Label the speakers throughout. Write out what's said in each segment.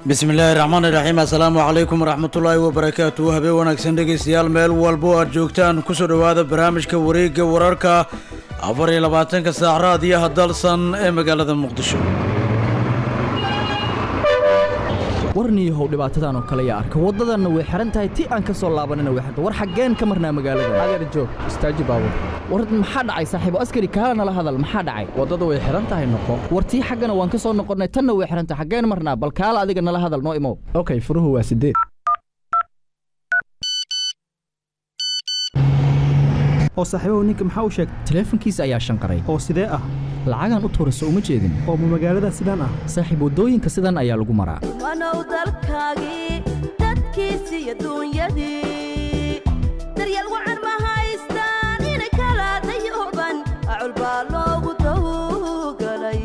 Speaker 1: bismi illaahi raxmaan iraxiim assalaamu calaykum waraxmatullaahi wabarakaatu habeen wanaagsan dhegeystayaal meel walbo aad joogtaan kusoo dhowaada barnaamijka wareegga wararka afar iyo labaatanka saac raadiyaha dalsan ee magaalada muqdisho
Speaker 2: warniyahow dhibaatadan oo kale yaa arka waddadanna way xihan tahay ti aan ka soo laabanina way xirta war xaggeen ka marnaa magaalada
Speaker 3: adeer joog istaaji baabur
Speaker 2: war maxaa dhacay saaxiibo askari kaala nala hadal maxaa dhacay
Speaker 3: waddadu way xihan tahay noqo
Speaker 2: war tii xaggana waan ka soo noqonnay tanna way xihan tahay xaggeen marnaa bal kaala adiga nala hadal noo imow
Speaker 3: okay furuhu waa sideed
Speaker 4: oo saaxiibahu ninka maxaa u sheegtay
Speaker 2: taleefankiisa ayaa shanqaray
Speaker 4: oo sidee ah
Speaker 2: lacagaan u tuurayso uma jeedin
Speaker 4: oo ma magaalada sidaan ah
Speaker 2: saaxiib waddooyinka sidan ayaa lagu maraa
Speaker 5: wanow dalkaagii dadkiisii adduunyadii daryeel wacan ma haystaan inay kala dayooban acul baa loogu tawgalay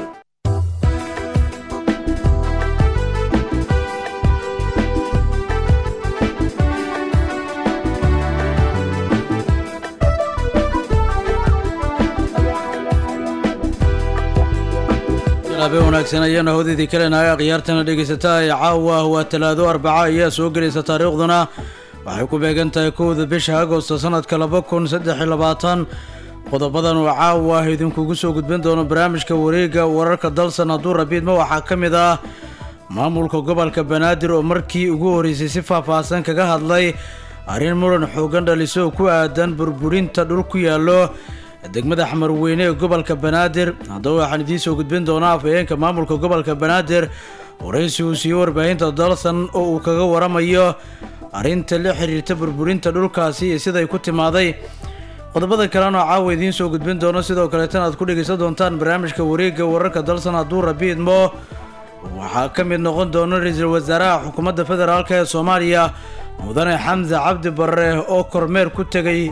Speaker 1: habeen wanaagsan ayaanu hawdidii kalenahay akhyaartana dhegaysataa ee caawa waa talaado arbaca ayaa soo gelaysa taariikhduna waxay ku beegan tahay kowda bisha agosto sanadka laba kun saddex iyo labaatan qodobadan oo caawa idinkugu soo gudbin doono barnaamijka wareegga wararka dalsan hadduu rabiidma waxaa ka mid ah maamulka gobolka banaadir oo markii ugu horreysay si faahfaahsan kaga hadlay arrin muran xoogan dhaliso oo ku aadan burburinta dhul ku yaallo degmada xamarweyne ee gobolka banaadir haddaba waxaan idiin soo gudbin doonaa afhayeenka maamulka gobolka banaadir waraysi uu siiyo warbaahinta dalsan oo uu kaga waramayo arrinta la xiriirta burburinta dhulkaasi iyo siday ku timaaday qodobada kalena caawa idiin soo gudbin doono sidoo kaleetana aad ku dhegaysan doontaan barnaamijka wareegga wararka dalsan hadduu rabiidmo waxaa ka mid noqon doona ra-iisul wasaaraha xukuumadda federaalk ee soomaaliya mudane xamse cabdi barre oo kormeer ku tegay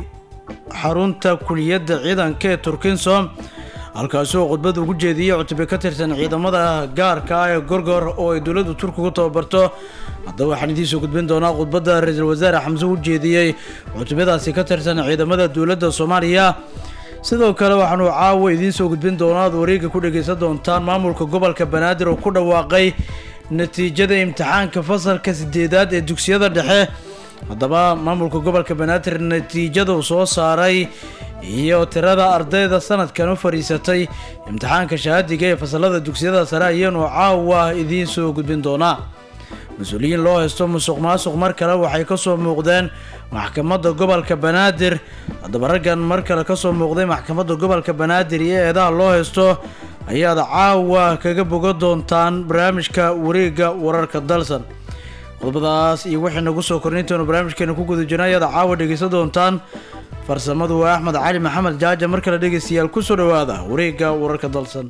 Speaker 1: xarunta kuliyadda ciidanka ee turkinsom halkaasi oo khudbad ugu jeediyey cutube ka tirsan ciidamada gaarka ah ee gorgor oo ay dowladdu turkigu tababarto haddaba waxaan idiin soo gudbin doonaa khudbadda ra-iisul wasaare xamse u jeediyey cutubadaasi ka tirsan ciidamada dowladda soomaaliya sidoo kale waxaanu caawa idiin soo gudbin doonaa ad wareegga ku dhegaysan doontaan maamulka gobolka banaadir oo ku dhawaaqay natiijada imtixaanka fasalka sideedaad ee dugsiyada dhexe haddaba maamulka gobolka banaadir natiijadu soo saaray iyo tirada ardayda sanadkan u fadhiisatay imtixaanka shahaadiga ee fasalada dugsiyada sare ayaanu caawa idiin soo gudbin doonaa mas-uuliyiin loo haysto musuq maasuq mar kale waxay kasoo muuqdeen maxkamadda gobolka banaadir haddaba raggan mar kale kasoo muuqday maxkamadda gobolka banaadir iyo eedaha loo haysto ayaad caawa kaga boga doontaan barnaamijka wareegga wararka dalsan qodobadaas iyo wixii nagu soo kornintaenu barnaamijkeena ku guda jirna ayaad caawa dhegaysan doontaan farsamadu waa axmed cali maxamed jaaja mar kale dhegaystayaal kusoo dhowaada wareegga wararka dalsan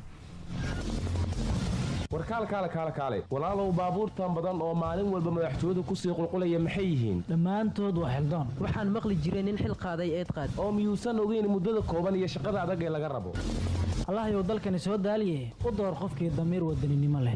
Speaker 6: warkaal kaale kaale kaale walaalow baabuurtan badan oo maalin walba madaxtooyadu kusii qulqulaya maxay yihiin
Speaker 7: dhammaantood waa xildaan waxaan maqli jiray nin xil qaaday eed qaad
Speaker 6: oo miyuusan ogeyn muddada kooban iyo shaqada adag ee laga rabo
Speaker 7: allahayow dalkani soo daaliye u door qofkii damiir wadaninimo leh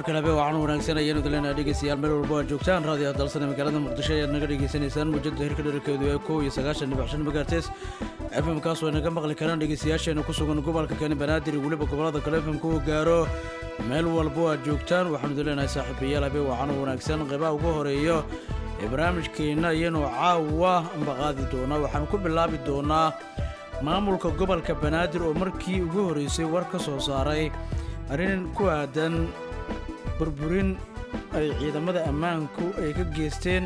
Speaker 1: kale habe waxaan wanaagsan ayaanu daleenaha dhegeystayaal meel walba aad joogtaan raadiyo dalsane magaalada muqdisho ayaad naga dhegeysanaysaan muujada hirka dherarkeedu ee kow iyo sagaashan dhibic shan megahertes fm kaas oo naga maqli karaan dhegeystayaasheena ku sugan gobolka kani banaadir iyo weliba gobolada kale fm ku gaaro meel walbo aad joogtaan waxaanu daleenahay saaxiibayaal habe waxaan wanaagsan qeybaha ugu horeeyo ee barnaamijkeenna iyanu caawa amba qaadi doonaa waxaanu ku bilaabi doonaa maamulka gobolka banaadir oo markii ugu horreysay war ka soo saaray arrin ku aadan burburin ay ciidamada ammaanku ay ka geysteen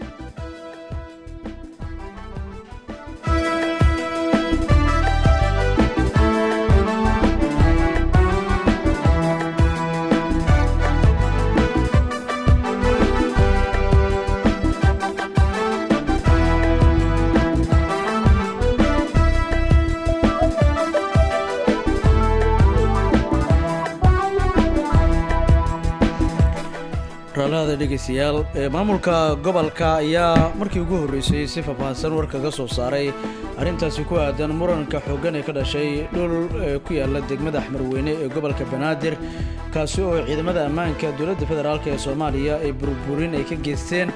Speaker 1: raalahada dhegeystayaal ee maamulka gobolka ayaa markii ugu horreysay si faahfaahsan war kaga soo saaray arrintaasi ku aadan muranka xooggan ee ka dhashay dhul ee ku yaala degmada axmarweyne ee gobolka banaadir kaasi oo ciidamada ammaanka dowladda federaalk ee soomaaliya ay burburin ay ka geysteen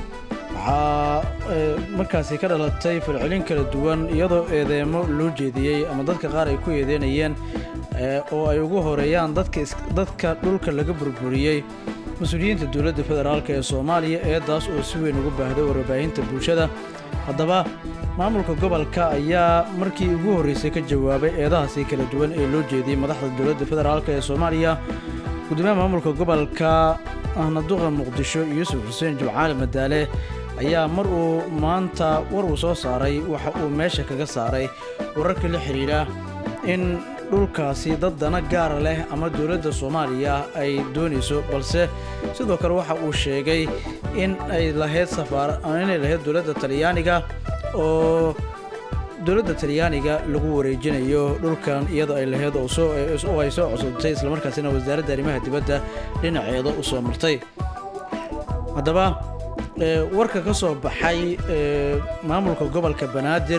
Speaker 1: waxaa markaasi ka dhalatay falcelin kala duwan iyadoo eedeemo loo jeediyey ama dadka qaar ay ku eedeynayeen oo ay ugu horeeyaan dadka dhulka laga burburiyey mas-uuliyiinta dowladda federaalk ee soomaaliya eedaas oo si weyn ugu baahday warbaahinta bulshada haddaba maamulka gobolka ayaa markii ugu horreysay ka jawaabay eedahaasi kala duwan ee loo jeediyey madaxda dowladda federaalk ee soomaaliya gudoomiyaha maamulka gobolka ahna duqa muqdisho yuusuf xuseen jimcaali madaale ayaa mar uu maanta war uu soo saaray waxa uu meesha kaga saaray wararka la xidhiidha in dhulkaasi dad dana gaara leh ama dowladda soomaaliya ay doonayso balse sidoo kale waxa uu sheegay in ay lahayd safaar inay lahayd dowladda talyaaniga oo dowladda talyaaniga lagu wareejinayo dhulkan iyadoo ay lahayd oo ay soo cosubtay islamarkaasina wasaaradda arrimaha dibadda dhinaceeda u soo martay haddaba warka ka soo baxay maamulka gobolka banaadir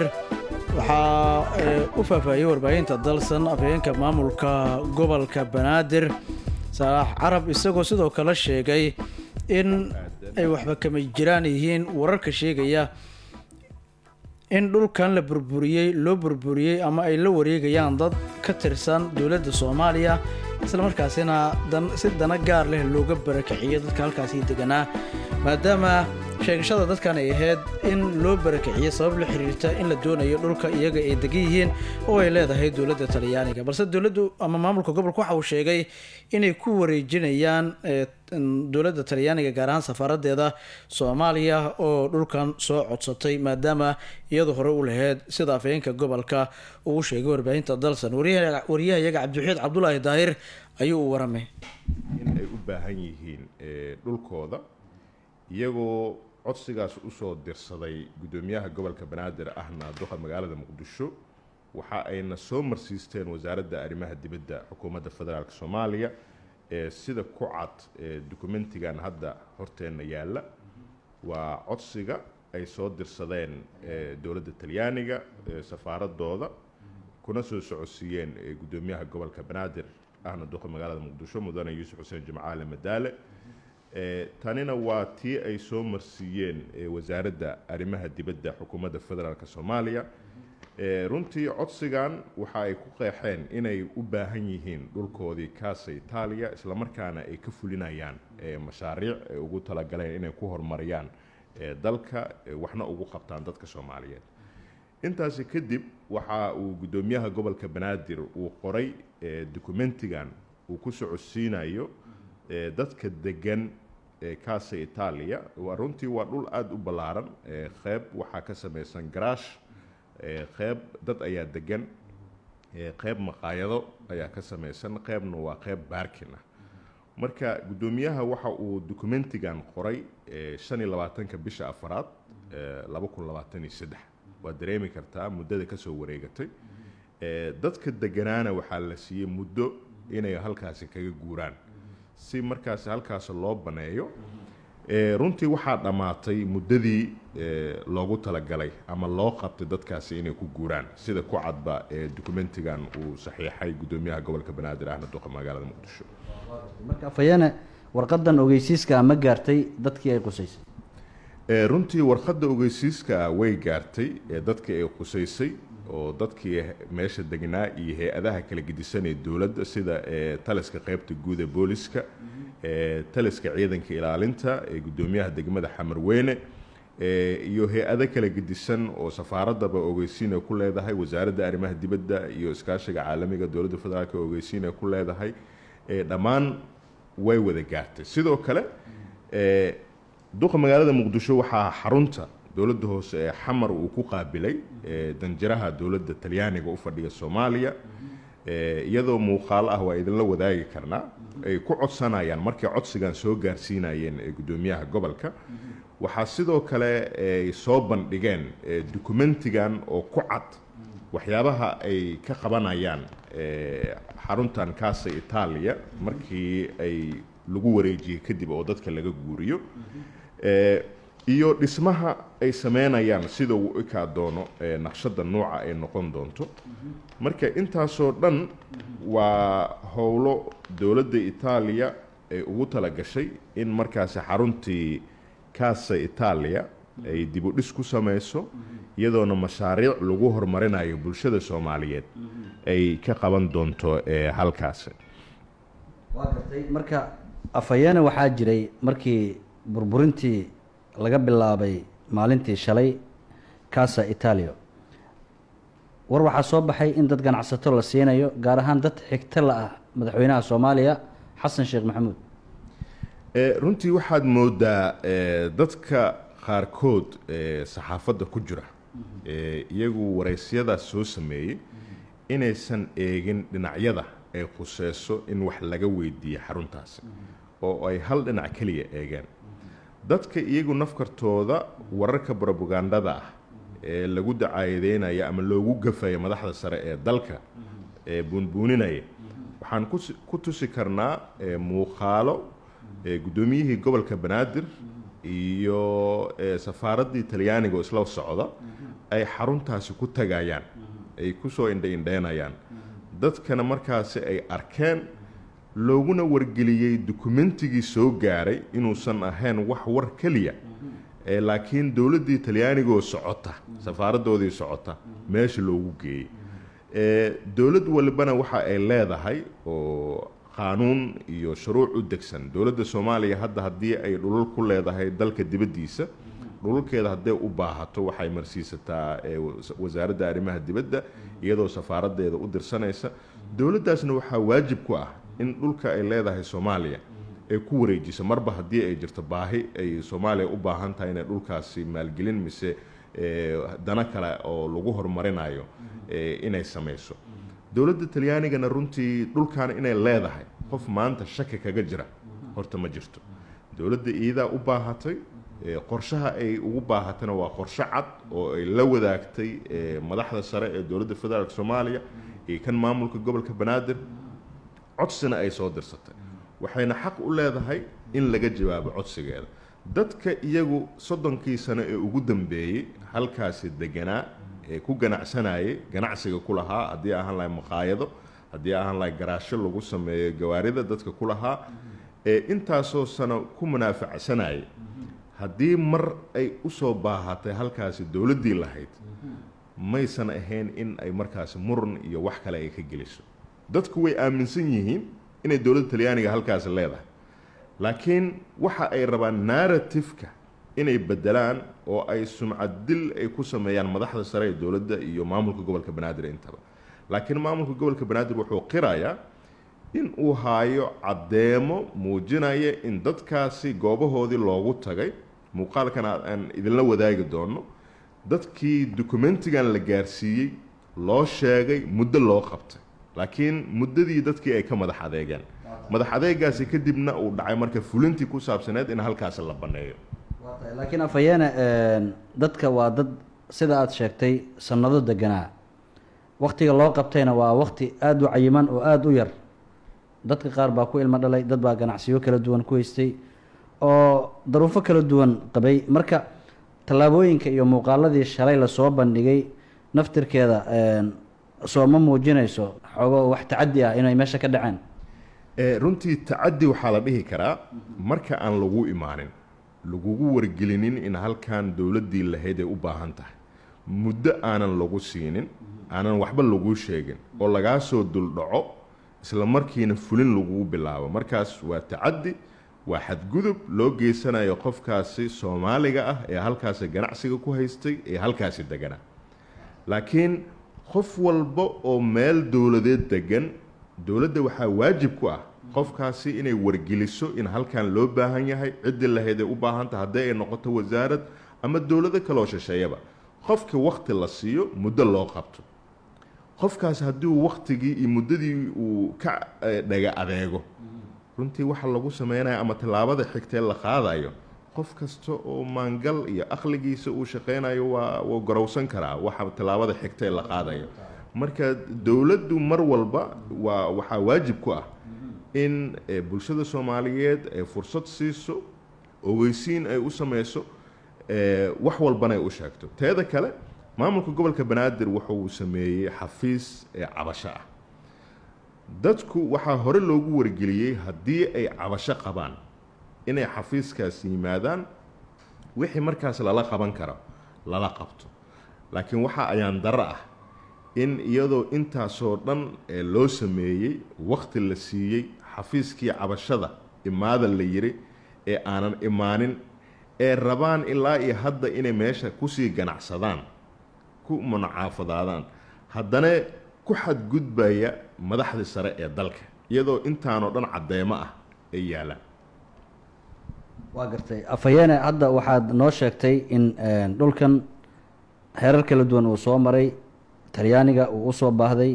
Speaker 1: waxaa u faahfaahiyey warbaahinta dalsan afhayeenka maamulka gobolka banaadir salaax carab isagoo sidoo kale sheegay in ay waxba kama jiraan yihiin wararka sheegaya in dhulkan la burburiyey loo burburiyey ama ay la wareegayaan dad ka tirsan dowladda soomaaliya islamarkaasina si dana gaar leh looga barakiciyo dadka halkaasii deganaa maadaama sheegashada dadkan ay ahayd in loo barakiciyo sabab la xiriirta in la doonayo dhulka iyaga ay degan yihiin oo ay leedahay dowladda talyaaniga balse dowladdu ama maamulka gobolka waxa uu sheegay inay ku wareejinayaan dowladda talyaaniga gaar ahaan safaaradeeda soomaaliya oo dhulkan soo codsatay maadaama iyadu hore u lahayd sida afhayeenka gobolka uu sheegay warbaahinta dalsan waryahayaga cabdiwaxiid cabdulaahi daahir ayuu u waramay
Speaker 8: in ay u baahan yihiin dhulkooda iyagoo codsigaas usoo dirsaday guddoomiyaha gobolka banaadir ahna duqa magaalada muqdisho waxa ayna soo marsiisteen wasaaradda arrimaha dibadda xukuumadda federaalk soomaaliya ee sida ku cad ee dukumentigan hadda horteenna yaalla waa codsiga ay soo dirsadeen dowladda talyaaniga safaaradooda kuna soo socodsiiyeen guddoomiyaha gobolka banaadir ahna duqa magaalada muqdisho mudane yuusuf xuseen jimcaale madaale tanina waa tii ay soo marsiiyeen wasaaradda arrimaha dibadda xukuumadda federaalk soomaaliya runtii codsigan waxa ay ku qeexeen inay u baahan yihiin dhulkoodii kaasa itaaliya islamarkaana ay ka fulinayaan mashaariic ay ugu talagaleen inay ku horumariyaan dalka waxna ugu qabtaan dadka soomaaliyeed intaasi kadib waxa uu guddoomiyaha gobolka banaadir uu qoray dokumentigan uu ku socodsiinayo dadka degan kaasa itaaliya runtii waa dhul aada u ballaaran qeyb waxaa ka samaysan garaash qeyb dad ayaa degan qeyb maqaayado ayaa ka samaysan qeybna waa qeyb baarkin ah marka guddoomiyaha waxa uu documentigan qoray shan iyo labaatanka bisha afaraad laba kun labaatan iyo saddex waad dareemi kartaa muddada kasoo wareegatay dadka deganaana waxaa la siiyey muddo inay halkaasi kaga guuraan si markaasi halkaas loo baneeyo runtii waxaa dhammaatay muddadii loogu talagalay ama loo qabtay dadkaasi inay ku guuraan sida ku cadba documentigan uu saxiixay guddoomiyaha gobolka banaadir ahna duqa magaalada muqdisho
Speaker 9: marka afhayeene
Speaker 1: warqadan ogeysiiska ma gaartay dadkii ay qusaysay
Speaker 8: Ee, runtii warqadda ogeysiiska ah way gaartay ee dadka ay qusaysay oo dadkii meesha degnaa iyo hay-adaha kala gedisan ee dowladda sida ee taliska qaybta guud ee booliska ee taliska ciidanka ilaalinta ee guddoomiyaha degmada xamarweyne ee iyo hay-ado kala gedisan oo safaaradaba ogeysiin ay ku leedahay wasaaradda arrimaha dibadda iyo iskaashiga caalamiga dowladda federaalk ee ogeysiin ay ku leedahay ee dhammaan way wada gaartay sidoo kale ee duqa magaalada muqdisho waxaa xarunta dowladda hoose ee xamar uu ku qaabilay ee danjiraha dowladda talyaaniga u fadhiya soomaaliya ee iyadoo muuqaalo ah waa idinla wadaagi karnaa ay ku codsanayaan markay codsigan soo gaarsiinayeen ee guddoomiyaha gobolka waxaa sidoo kale ay soo bandhigeen ee dukumentigan oo ku cad waxyaabaha ay ka qabanayaan ee xaruntan kaasa itaaliya markii ay lagu wareejiyey kadib oo dadka laga guuriyo ee iyo dhismaha ay sameynayaan sida uu u ekaa doono ee naqshada nooca ay noqon doonto marka intaasoo dhan waa howlo dowladda itaaliya ay ugu talagashay in markaasi xaruntii kaasa itaaliya ay dib u dhis ku sameyso iyadoona mashaariic lagu horumarinayo bulshada soomaaliyeed ay ka qaban doonto ee halkaasi
Speaker 1: waa gartay marka afayeene waxaa jiray markii burburintii laga bilaabay maalintii shalay casa italio war waxaa soo baxay in dad ganacsato la siinayo gaar ahaan dad xigto la ah madaxweynaha soomaaliya xasan sheekh maxamuud
Speaker 8: ee runtii waxaad moodaa ee, dadka qaarkood ee saxaafadda ku jira ee iyagu waraysyadaas soo sameeyey inaysan eegin dhinacyada ay khuseyso in wax laga weydiiyo xaruntaasi oo ay hal dhinac keliya eegeen dadka iyagu nafkartooda wararka brobagandada ah ee lagu dacaayadeynaya ama loogu gafaya madaxda sare ee dalka ee buunbuuninaya waxaan kus- ku tusi karnaa ee, muuqaalo ee, guddoomiyihii gobolka banaadir iyo ee, safaaraddii talyaaniga oo isla socda ay xaruntaasi ku tagayaan ay kusoo indha-indheynayaan dadkana markaasi ay arkeen looguna wargeliyey dukumentigii soo gaaray inuusan ahayn wax war keliya ee laakiin dowladdii talyaanigoo socota safaaraddoodii socota meesha loogu geeyey ee dowlad walbana waxa ay leedahay oo qaanuun iyo shuruuc u degsan dowladda soomaaliya hadda haddii ay dhulal ku leedahay dalka dibaddiisa dhulalkeeda hadday u baahato waxay marsiisataa ee was- wasaaradda arrimaha dibadda iyadoo safaaraddeeda u dirsanaysa dowladdaasna waxaa waajib ku ah in dhulka ay leedahay soomaaliya ay ku wareejiso marba haddii ay jirto baahi ay soomaaliya u baahan tahay inay dhulkaasi maalgelin mise ee, dana kale oo lagu horumarinayo ee, inay samayso dowladda talyaanigana runtii dhulkan inay leedahay qof maanta shaki kaga jira horta ma jirto dowladda iidaa u baahatay ee, qorshaha ay ugu baahatana waa qorshe cad oo ay la wadaagtay ee, madaxda sare ee dowladda federaalk soomaaliya iyo kan maamulka gobolka banaadir codsina ay soo dirsatay waxayna xaq u leedahay in laga jawaabo codsigeeda dadka iyagu soddonkii sano ee ugu dambeeyey halkaasi deganaa ee ku ganacsanayay ganacsiga ku lahaa haddii ahaan lahay maqaayado haddii ahaan lahay garaasho lagu sameeyo gawaarida dadka ku lahaa ee intaasoo sano ku munaafacsanayay haddii mar ay usoo baahatay halkaasi dowladdii lahayd maysan ahayn in ay markaasi muran iyo wax kale ay ka geliso dadku way aaminsan yihiin inay dowladda talyaaniga halkaasi leedahay laakiin waxa ay rabaan narratifka inay bedelaan oo ay sumcad dil ay ku sameeyaan madaxda sare ee dowladda iyo maamulka gobolka banaadir intaba laakiin maamulka gobolka banaadir wuxuu qirayaa in uu haayo caddeemo muujinaya in dadkaasi goobahoodii loogu tagay muuqaalkan aan- aan idinla wadaagi doono dadkii dukumentigan la gaarsiiyey loo sheegay muddo loo qabtay laakiin muddadii dadkii ay ka madax adeegeen madax adeegaasi kadibna uu dhacay marka fulintii ku saabsaneed in halkaasi la banneeyo
Speaker 1: laakiin afayeene een, dadka waa dad sida aada sheegtay sannado deganaa waktiga loo qabtayna waa wakti aada u cayiman oo aada u yar dadka qaar baa ku ilmo dhalay dad baa ganacsiyo kala duwan ku haystay oo daruufo kala duwan qabay marka tallaabooyinka iyo muuqaaladii shalay lasoo bandhigay naftirkeeda een, soo ma muujinayso xoogo wax tacaddi ah inay meesha ka dhaceen
Speaker 8: Eh, runtii tacaddi waxaa la dhihi karaa marka aan lagu imaanin lagugu wargelinin in halkan dowladdii lahayd ay u baahan tahay muddo aanan lagu siinin aanan waxba laguu sheegin oo lagaa soo duldhaco isla markiina fulin lagugu bilaabo markaas waa tacaddi waa xadgudub loo geysanayo qofkaasi soomaaliga ah ee halkaasi ganacsiga ku haystay ee halkaasi deganaa laakiin qof walba oo meel dowladeed degan dowladda waxaa waajib ku ah qofkaasi inay wargeliso in halkan loo baahan yahay ciddii lahayd ay u baahanta haddii ay noqoto wasaarad ama dowlado kaleoo shisheeyaba qofka wakti la siiyo muddo loo qabto qofkaas haddii uu waktigii iyo muddadii uu ka eh, dhaga adeego runtii waxa lagu sameynaya ama tallaabada xigtee la qaadayo qof kasta oo maangal iyo aqligiisa uu shaqeynayo waa wuu garowsan karaa waxa tallaabada xigtee la qaadayo marka dowladdu mar walba waa waxaa waajib ku ah in eh, bulshada soomaaliyeed ay fursad siiso ogeysiin ay u sameyso eh, wax walbana ay u sheegto teeda kale maamulka gobolka banaadir wuxuu sameeyey xafiis ee cabasho ah dadku waxaa hore loogu wargeliyey haddii ay cabasho qabaan inay xafiiskaas yimaadaan wixii markaas lala qaban karo lala qabto laakiin waxa ayaan daro ah in iyadoo intaasoo dhan ee loo sameeyey wakti la siiyey xafiiskii cabashada imaada la yiri ee aanan imaanin ee rabaan ilaa iyo hadda inay meesha kusii ganacsadaan ku munacaafadaadaan haddana ku xadgudbaya madaxdii sare ee dalka iyadoo intaanoo dhan caddeemo ah ay yaalaan
Speaker 9: waa gartay afayeene hadda waxaad noo sheegtay in een, dhulkan heerar kala duwan uu soo maray talyaaniga uu usoo baahday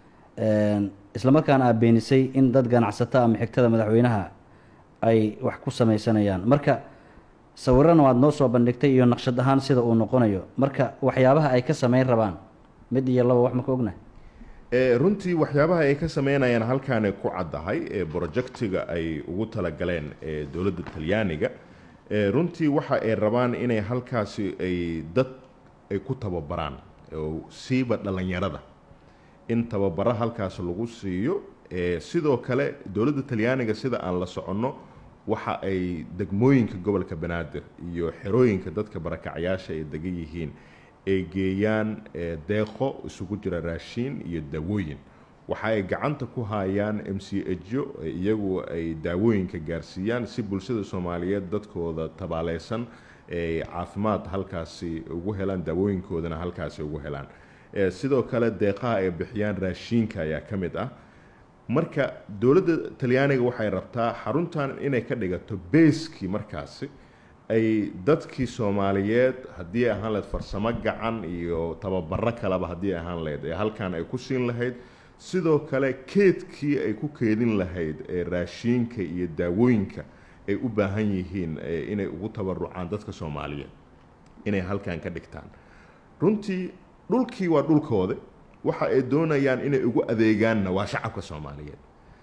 Speaker 9: een, islamarkaana aad beenisay in dad ganacsato ama xigtada madaxweynaha ay wax ku sameysanayaan marka sawirana waad noo soo bandhigtay iyo naqshad ahaan sida uu noqonayo marka waxyaabaha ay ka sameyn rabaan mid iyo laba wax ma ka ognahay
Speaker 8: Eh, runtii waxyaabaha ay ka sameynayaan halkaanay ku caddahay ee projectiga ay ugu talagaleen ee dowladda talyaaniga Eh, runtii waxa ay rabaan inay halkaasi ay dad ay ku tababaraan oo siiba dhallinyarada in tababaro halkaas lagu siiyo Eh, sidoo kale dowladda talyaaniga sida aan la soconno waxa ay degmooyinka gobolka banaadir iyo xerooyinka dadka barakacyaasha ay degan yihiin ay geeyaan eh, deeqo isugu jira raashiin iyo daawooyin waxa ay gacanta ku hayaan m c ejo iyagu ay daawooyinka gaarsiiyaan si bulshada soomaaliyeed dadkooda tabaaleysan ay caafimaad halkaasi ugu helaan daawooyinkoodana halkaasi ugu helaan Eh, sidoo kale deeqaha ay bixiyaan raashiinka ayaa ka mid ah marka dowladda talyaaniga waxay rabtaa xaruntan inay ka dhigato beeskii markaasi ay dadkii soomaaliyeed haddii ay ahaan lahayd farsamo gacan iyo tababaro kaleba haddii ay ahaan lahayd ee halkan ay ku siin lahayd sidoo kale keedkii ay ku keedin lahayd ee raashiinka iyo daawooyinka ay u baahan yihiin eh, inay ugu tabarucaan dadka soomaaliyeed inay halkan ka dhigtaan runtii dhulkii waa dhulkooda waxa ay doonayaan inay ugu adeegaanna waa shacabka soomaaliyeed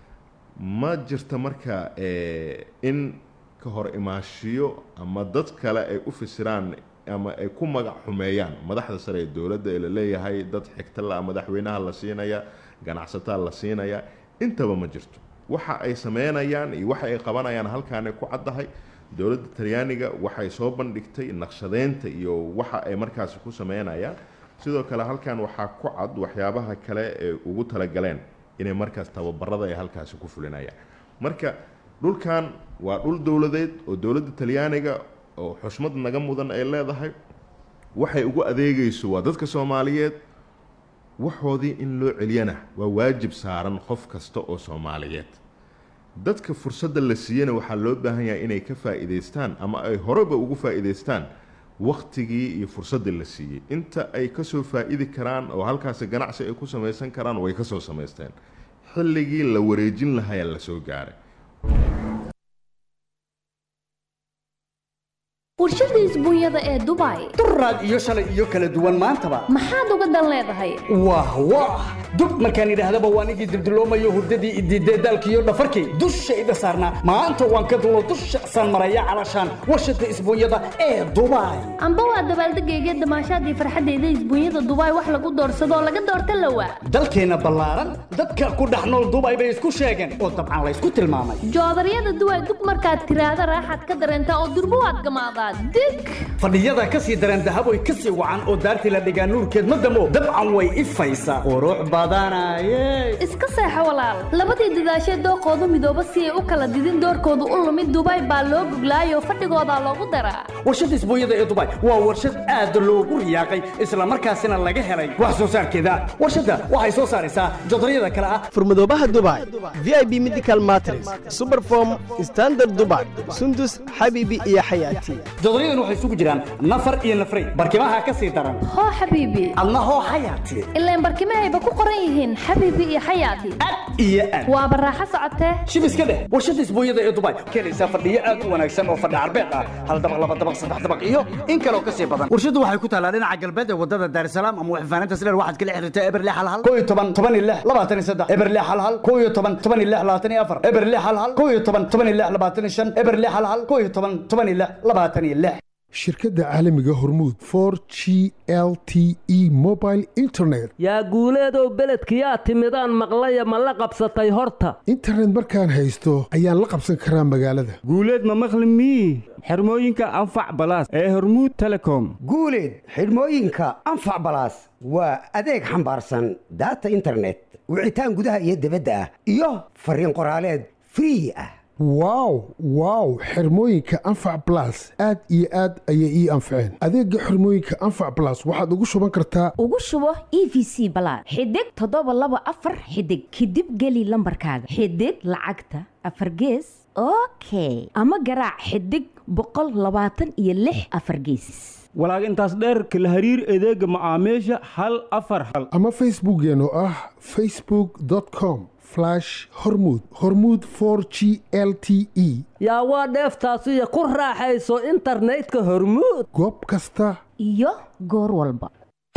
Speaker 8: ma jirta marka eh, in ka hor imaashiyo ama dad kale ay u fasiraan ama ay ku magac xumeeyaan madaxda sare ee dowladda ee la leeyahay dad xigta la madaxweynaha la siinaya ganacsataa la siinaya intaba ma jirto waxa ay sameynayaan iyo waxa ay qabanayaan halkaanay ku caddahay dowladda talyaaniga waxay soo bandhigtay naqshadeynta iyo waxa ay markaasi ku sameynayaan sidoo kale halkan waxaa ku cad waxyaabaha kale ee ugu talagaleen inay markaas tababarada ay halkaasi ku fulinayaan marka dhulkan waa dhul dowladeed oo dowladda talyaaniga oo xushmad naga mudan ay leedahay waxay ugu adeegayso waa dadka soomaaliyeed waxoodii in loo celiyana waa waajib saaran qof kasta oo soomaaliyeed dadka fursadda la siiyana waxaa loo baahan yahay inay ka faa'iidaystaan ama ay horeba ugu faa'iidaystaan waktigii iyo fursaddii la siiyey inta ay kasoo faa'idi karaan oo halkaasi ganacsi ay ku samaysan karaan way kasoo samaysteen xilligii la wareejin lahayaa la soo gaaray
Speaker 10: warshada isbuunyada ee dubai
Speaker 11: duraad iyo shalay iyo kala duwan maantaba
Speaker 10: maxaad uga dan leedahay
Speaker 11: wah wah dub markaan idhaahdaba waan igii dibdiloomayo hurdadii idiidee daalkiiyo dhafarkii dushayda saarnaa maanta waan ka dulo dusha san maraya calashaan warshada isbuunyada ee dubai
Speaker 10: amba waa dabaaldegayga damaashaadii farxadeyda isbuunyada dubai wax lagu doorsadoo laga doorta lawa
Speaker 11: dalkeenna ballaaran dadka ku dhex nool dubai bay isku sheegeen oo dabcan laysku tilmaamay
Speaker 10: joodaryada duway dug markaad tiraahda raaxaad ka dareentaa oo durbo waad gamaadaa dig
Speaker 11: fadhiyada ka sii dareen dahaboy ka sii wacan oo daartii la dhigaa nuurkeed ma damo dabcan way ifaysaa qurux badanaye
Speaker 10: iska seexo walaal labadii dadaashee dooqoodu midooba si ay u kala didin doorkoodu u lumid dubai baa loo guglaayoo fadhigoodaa loogu daraa
Speaker 11: warshada isbuunyada ee dubai waa warshad aad loogu riyaaqay islamarkaasina laga helay wax soo saarkeeda warshadda waxay soo saaraysaa jodaryada kale ah
Speaker 12: furmadoobaha dubai v i b medical matres superform standard dubai sundus xabiibi iyo xayaati
Speaker 11: jodoryadan waxay isugu jiraan nafar iyo nafrey barkimaha ka sii daran
Speaker 10: hoo xabiibi
Speaker 11: adna hoo xayaati
Speaker 10: ilaan barkimahayba ku qoran yihiin xabiibi iyo xayaati
Speaker 11: iyo aad
Speaker 10: waaba raaxo socotee
Speaker 11: shib iska dheh warshada isbuunyada ee dubai keenaysaa fadhiyo aad u wanaagsan oo fadhi carbeed ah hal dabaq laba dabaq saddex dabaq iyo in kaloo ka sii badan warshadu waxay ku taalaa dhinaca galbeed ee wadada daarsalaam ama waxfaaninta sileer waxaad kala xiriirtaa eberle hal hal koo iyo toban toban iyo lix labaatan iyo saddex eberle hal hal koo iyo toban toban iyo lix labaatan iyo afar eberle hal hal koo iyo toban toban iyo lix labaatan iyo shan eberle hal hal koo iyo toban toban iyo lix labaatan iyo lix
Speaker 13: shirkadda caalamiga hormuud for g l t e mobile internet
Speaker 14: yaa guuleedow beledkiyaa timidaan maqlaya ma la qabsatay horta
Speaker 13: internet markaan haysto ayaan la qabsan karaa magaalada
Speaker 15: guuleed ma maqli mii xirmooyinka anfac balaas ee hormuud telecom
Speaker 16: guuleed xidhmooyinka anfac balaas waa adeeg xambaarsan daata internet wicitaan gudaha iyo dibadda ah iyo fariin qoraaleed free ah
Speaker 13: wow wow xirmooyinka anfac blas aad iyo aad ayay ii anfaceen adeega xirmooyinka anfac blas waxaad ugu shuban kartaa
Speaker 17: ugu shubo e v c balaad xidig toddoba laba afar xidig kadib geli lambarkaaga xidig lacagta afar gees okay ama garaac xidig boqol labaatan iyo lix afar geesis
Speaker 15: walaag intaas dheer kala hariir adeega macaamiisha hal afar hal
Speaker 13: ama facebookeen oo ah facebook com hormud hormud for g l t e
Speaker 14: yaa waa dheeftaasiyo ku raaxayso internetka hormuud
Speaker 13: goob kasta
Speaker 17: iyo goor walba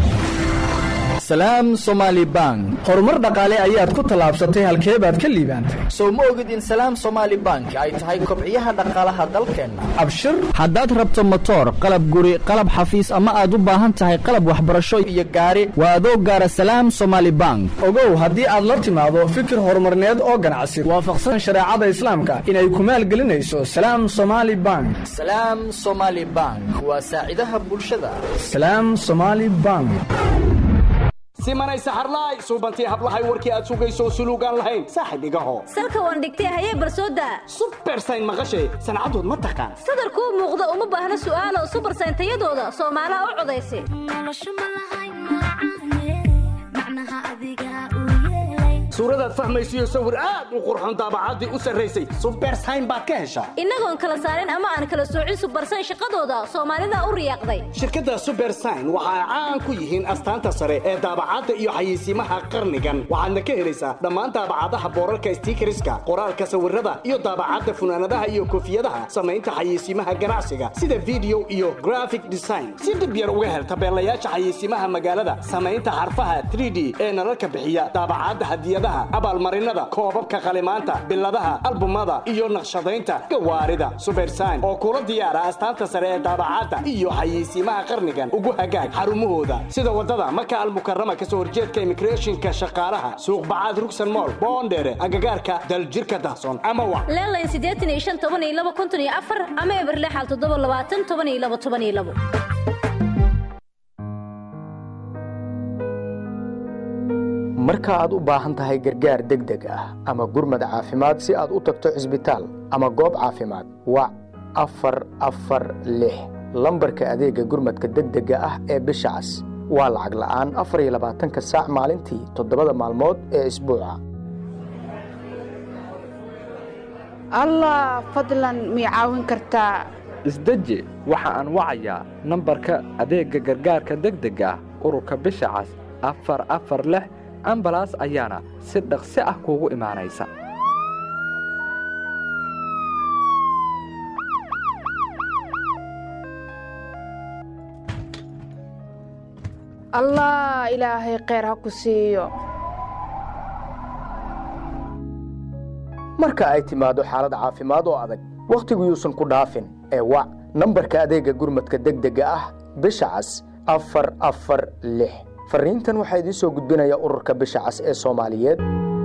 Speaker 2: salaam somaali bank horumar dhaqaale ayaad ku tallaabsatay halkee baad ka liibaantay sow ma ogid in salaam somaali bank ay tahay kobciyaha dhaqaalaha dalkeenna abshir haddaad rabto motoor qalab guri qalab xafiis ama aad u baahan tahay qalab waxbarasho iyo gaari waa adoo gaara salaam somaali bank ogow haddii aad la timaado fikir horumarneed oo ganacsi waafaqsan shareecada islaamka inay ku maalgelinayso salaam somaali bank salaam somaali bank waa saacidaha bulshada salaam somaali bank
Speaker 11: simanay saxarlaay suubantii hablahay warkii aad sugayso suluugaan lahayn saaxib igaho
Speaker 18: salka waan dhigtay hayee barsooda
Speaker 11: subersayn maqashay sancadood ma taqaan
Speaker 18: sadarkuu muuqda uma baahna su'aalo subersayn tayadooda soomaalaha u codaysa
Speaker 11: suuradaad fahmaysiyo sawir aad u qurxon daabacaddii u sarraysay subersayn baad ka heshaa
Speaker 18: innagoon kala saarin ama aan kala soocin subersayn shaqadooda soomaalida u riyaaqday
Speaker 11: shirkadda subersayn waxa ay caan ku yihiin astaanta sare ee daabacadda iyo xayeysiimaha qarnigan waxaadna ka helaysaa dhammaan daabacadaha boorarka stiikariska qoraalka sawirada iyo daabacadda funaanadaha iyo koofiyadaha samaynta xayeysiimaha ganacsiga sida video iyo graphic design si dhib yar uga hel tabeelayaasha xayeysiimaha magaalada samaynta xarfaha 3d ee nalalka bixiya daabacadda hadiyadaha abaalmarinada koobabka qalimaanta biladaha albumada iyo naqshadaynta gawaarida subersayn oo kula diyaara astaanta sare ee daabacadda iyo xayeysiimaha qarnigan ugu hagaag xarumahooda sida wadada maka almukarama kasoo horjeedka immigrationka shaqaalaha suuq bacaad rugsan mool boondheere agagaarka daljirka dahsoon ama wa
Speaker 18: leelayn siddeetan iyo shan toban iyo laba konton iyo afar ama eberle xal toddoba labaatan toban iyo laba toban iyo labo
Speaker 19: marka aad u baahan tahay gargaar degdeg ah ama gurmad caafimaad si aad u tagto cisbitaal ama goob caafimaad wac afar afar lix lambarka adeegga gurmadka degdega ah ee bisha cas waa lacag la'aan afar iyo labaatanka saac maalintii toddobada maalmood ee isbuuca
Speaker 20: allah fadlan mii caawin kartaa
Speaker 3: isdeji waxa aan wacayaa nambarka adeegga gargaarka degdega ah ururka bisha cas afar afar lix ambalaas ayaana si dhaqsi ah kuugu imaanaysa
Speaker 20: allah ilaahay kheyr ha ku siiyo
Speaker 19: marka ay timaado xaalad caafimaad oo adag wakhtigu yuusan ku dhaafin ee wac nambarka adeegga gurmadka degdega ah bisha cas afar afar lix fariintan waxaa idiin soo gudbinaya ururka bisha cas ee soomaaliyeed